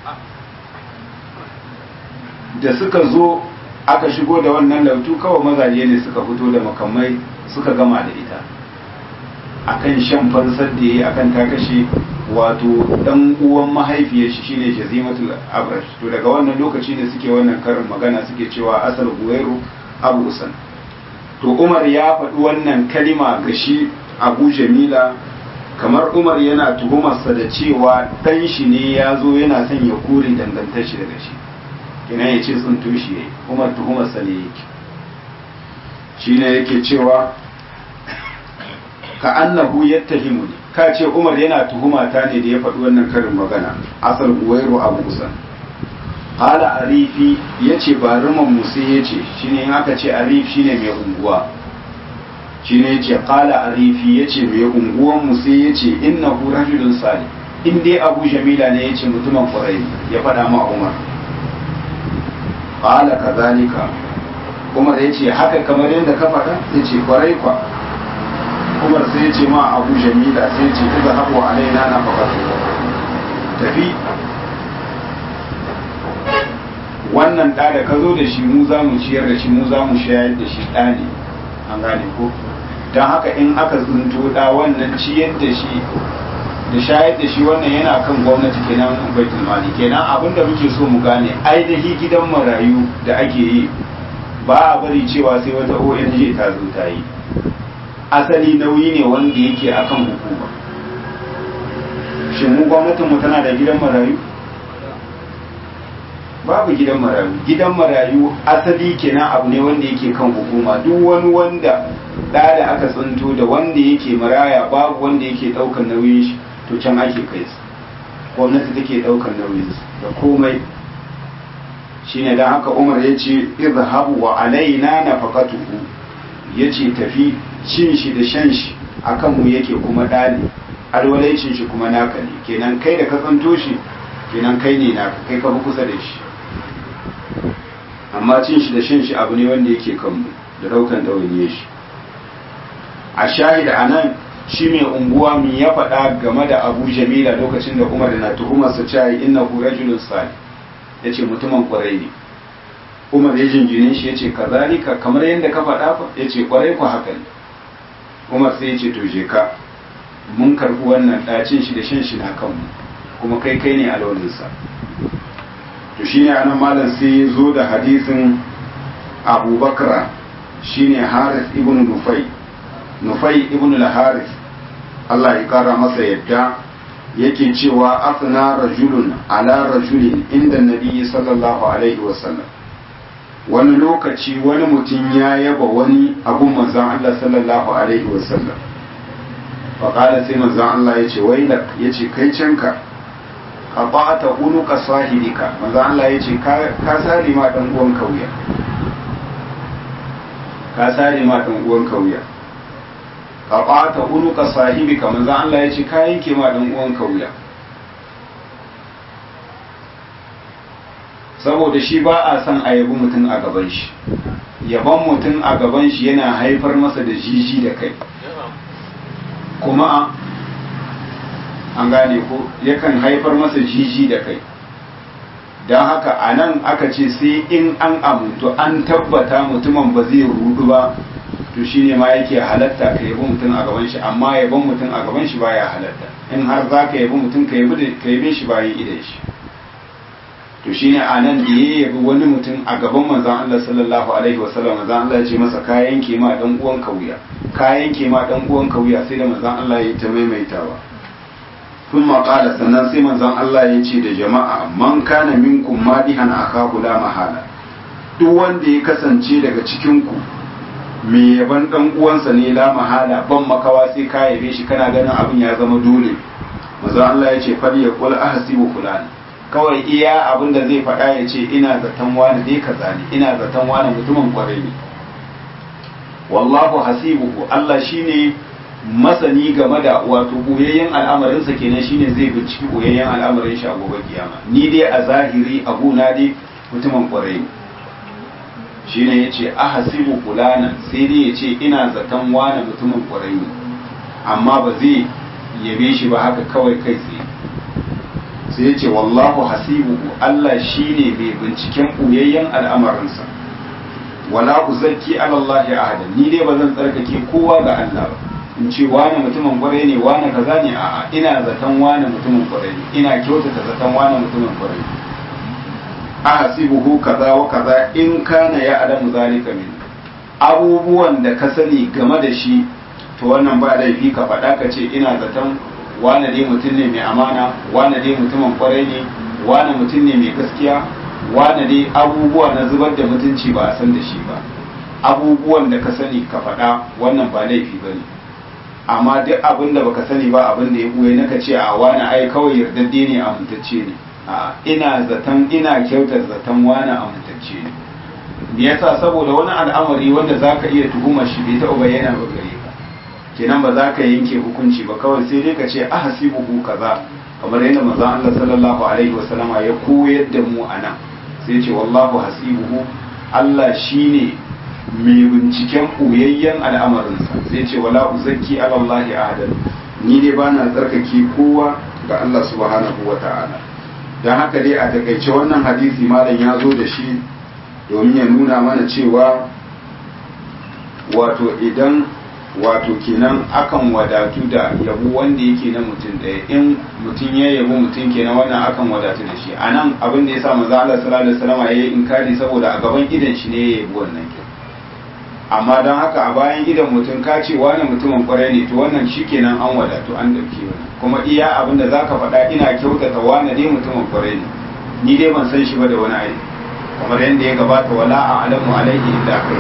da suka zo aka shigo da wannan lautu kawai mazaje ne suka fito da makamai suka gama da ita akan shan fansar da yayi akan ta kashe wato dan uwan mahaifiyar shi shine jazimatul abrash to daga wannan lokaci ne suke wannan karin magana suke cewa asal guwairu abu usan to umar ya faɗi wannan kalima ga shi abu jamila kamar umar yana tuhumarsa da cewa ɗan shi ne ya zo yana son ya kore dangantar shi daga shi kina ya ce sun tushe yayi umar tuhumarsa ne yake shi ne yake cewa ka annahu yattahimu ne ka ce umar yana tuhuma ta ne da ya faɗi wannan karin magana asal uwairu abu usan hala arifi ya ce ba riman musu ya ce shi ne aka ce arif shi ne mai unguwa shi ne ce kala arifi ya ce mai unguwan musu ya ce inna hu rajulun sali in dai abu jamila ne ya ce mutumin kwarai ya faɗa ma umar kala kazalika umar ya ce haka kamar yadda ka faɗa ya ce kwarai kwa umar sai ce ma abu jamila sai ce iza haɓu alaina na faƙar tafi wannan ɗa da ka zo da shi mu za mu ciyar da shi mu za mu shayar da shi ɗa ne an gane ko don haka in aka tsinto ɗa wannan ciyar da shi da shayar da shi wannan yana kan gwamnati kenan baitul mali kenan abin da muke so mu gane ainihi gidan marayu da ake yi ba a bari cewa sai wata ONG ta zo ta yi asali nauyi ne wanda yake akan hukuma shin mu gwamnatin mu tana da gidan marayu babu gidan marayu gidan marayu asali kenan abu ne wanda yake kan hukuma duk wani wanda da da aka tsinto da wanda yake maraya babu wanda yake daukar nauyin shi to can ake kai su gwamnati take daukar nauyin su da komai shine dan haka Umar ya ce izhabu wa alaina nafaqatuhu yace tafi cin shi da shan shi akan mu yake kuma dali alwalaicin shi kuma naka ne kenan kai da ka tsanto shi kenan kai ne naka kai ka fi kusa da shi amma cin shi da shan shi abu ne wanda yake kanmu da daukan ɗawainiye shi a shahida a nan shi mai unguwa mi ya faɗa game da abu jamila lokacin da umar na tuhumarsa cewa inna hu rajulun salih ya ce mutumin kwarai ne umar ya jinjine shi ya ce kazalika kamar yadda ka faɗa fa ya ce kwarai ku haka ne umar sai ya ce to je ka mun karɓi wannan ɗacin shi da shan shi na kanmu kuma kai kai ne alwalinsa to to shine anan malam sai zo da hadisin abubakar shine haris ibn nufai nufai ibn al-haris Allah ya kara masa yadda yake cewa afna rajulun ala rajulin inda nabi sallallahu alaihi wasallam wani lokaci wani mutum ya yaba wani abun manzon Allah sallallahu alaihi wasallam faƙada sai manzon Allah ya ce wailak ya ce kai canka ka ɓata unuka sahibika manzon Allah ya ce ka sare ma ɗan uwan kauya ka sare ma ɗan uwan kauya ka ɓata unuka sahibika manzon Allah ya ce ka yanke ma ɗan uwan kauya saboda shi ba a son a yabi mutum a gaban shi yaban mutum a gaban shi yana haifar masa da jiji da kai kuma an gane ko yakan haifar masa jiji da kai don haka a nan aka ce sai in an amuntu an tabbata mutumin ba zai rudu ba to shi ne ma yake halatta ka yabi mutum a gaban shi amma yaban mutum a gaban shi baya halatta in har za ka yabi mutum ka yabe shi bayan idan shi to shine a nan da ya yabi wani mutum a gaban manzon Allah sallallahu alaihi wasallam manzon Allah ya ce masa ka yanke ma dan uwan kauya ka yanke ma dan uwan kauya sai da manzon Allah ya ta maimaitawa kun qala sannan sai manzon Allah ya ce da jama'a man kana minkum madihan akahu la mahala duk wanda ya kasance daga cikin ku me yaban dan uwansa ne la mahala ban makawa sai ka yabe shi kana ganin abin ya zama dole manzon Allah ya ce fal yaqul ahsibu fulani kawai iya abin da zai faɗa ya ce ina zaton wani dai kaza ne ina zaton wani mutumin kwarai ne wallahu hasibuhu Allah shine masani game da wato boyayyen al'amarinsa kenan shine zai binciki boyayyen al'amarin shi a gobe kiyama ni dai a zahiri abu na dai mutumin kwarai ne shine yace ahasibu fulana sai dai yace ina zaton wani mutumin kwarai ne amma ba zai yabe shi ba haka kawai kai tsaye sai ya ce wallahu hasibuhu Allah shine mai binciken ɓoyayyen al'amarinsa wala uzakki ala Allah ahada ni dai ba zan tsarkake kowa ga Allah ba in ce wani mutumin kwarai ne wani kaza ne a'a ina zaton wani mutumin kwarai ne ina kyautata zaton wani mutumin kwarai ne ahasibuhu kaza wa kaza in kana ya adamu zalika min abubuwan da ka sani game da shi to wannan ba laifi ka faɗa ka ce ina zaton wane dai mutum ne mai amana wane dai mutumin kwarai ne wane mutum ne mai gaskiya wane dai abubuwa na zubar da mutunci ba a san da shi ba abubuwan da ka sani ka faɗa wannan ba laifi ba ne amma duk abin da baka sani ba abin da ya buye naka ce a wane ai kawai yardadde ne amintacce ne a ina zaton ina kyautar zaton wane amintacce ne me yasa saboda wani al'amari wanda zaka iya tuhumar shi bai taɓa bayyana ba gare ka kenan ba za ka yanke hukunci ba kawai sai dai ka ce a hasibuhu kaza kamar yadda manzon Allah sallallahu alaihi wasallama ya koyar da mu anan sai ce wallahu hasibuhu Allah shine mai binciken ɓoyayyen al'amarinsa sai ce wala uzakki ala Allah ahadan ni dai bana tsarkake kowa ga Allah subhanahu wa ta'ala dan haka dai a takaice wannan hadisi malam ya zo da shi domin ya nuna mana cewa wato idan wato kenan akan wadatu da yabo wanda yake na mutum ɗaya in mutum ya yabo mutum kenan wannan akan wadatu da shi a nan abin da ya sa maza Allah sallallahu alaihi wasallam ya yi inkari saboda a gaban idan shi ne ya yabo wannan ke amma don haka a bayan idan mutum ka ce wani mutumin kwarai ne to wannan shi kenan an wadatu an dauke wani kuma iya abin da zaka faɗa ina kyautata wani dai mutumin kwarai ne ni dai ban san shi ba da wani aiki kamar yadda ya gabata wala a alamu alaihi illa kai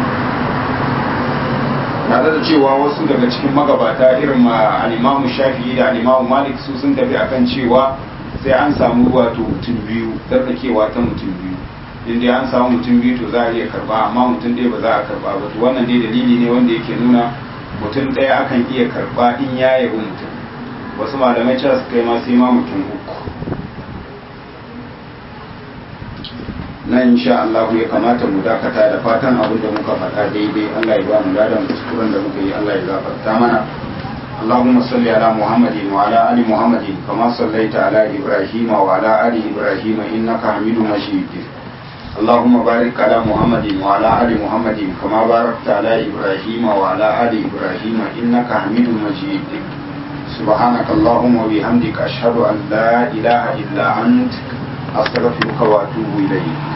tare da cewa wasu daga cikin magabata irin al'imamu shafi'i da al'imamu malik su sun tafi akan cewa sai an samu wato mutum biyu tsarkakewa ta mutum biyu inda an samu mutum biyu to za a iya karba amma mutum ɗaya ba za a karba ba to wannan dai dalili ne wanda yake nuna mutum ɗaya akan iya karba in ya yabi mutum wasu malamai cewa su kai ma sai ma mutum uku na insha Allah ya kamata mu dakata da fatan abin da muka faɗa daidai Allah ya ba mu ladan kuskuren da muka yi Allah ya gafarta mana اللهم صل على محمد وعلى ال محمد كما صليت على ابراهيم وعلى ال ابراهيم انك حميد مجيد اللهم بارك على محمد وعلى ال محمد كما باركت على ابراهيم وعلى ال ابراهيم انك حميد مجيد سبحانك اللهم وبحمدك اشهد ان لا اله الا انت astaghfiruka wa atubu ilayk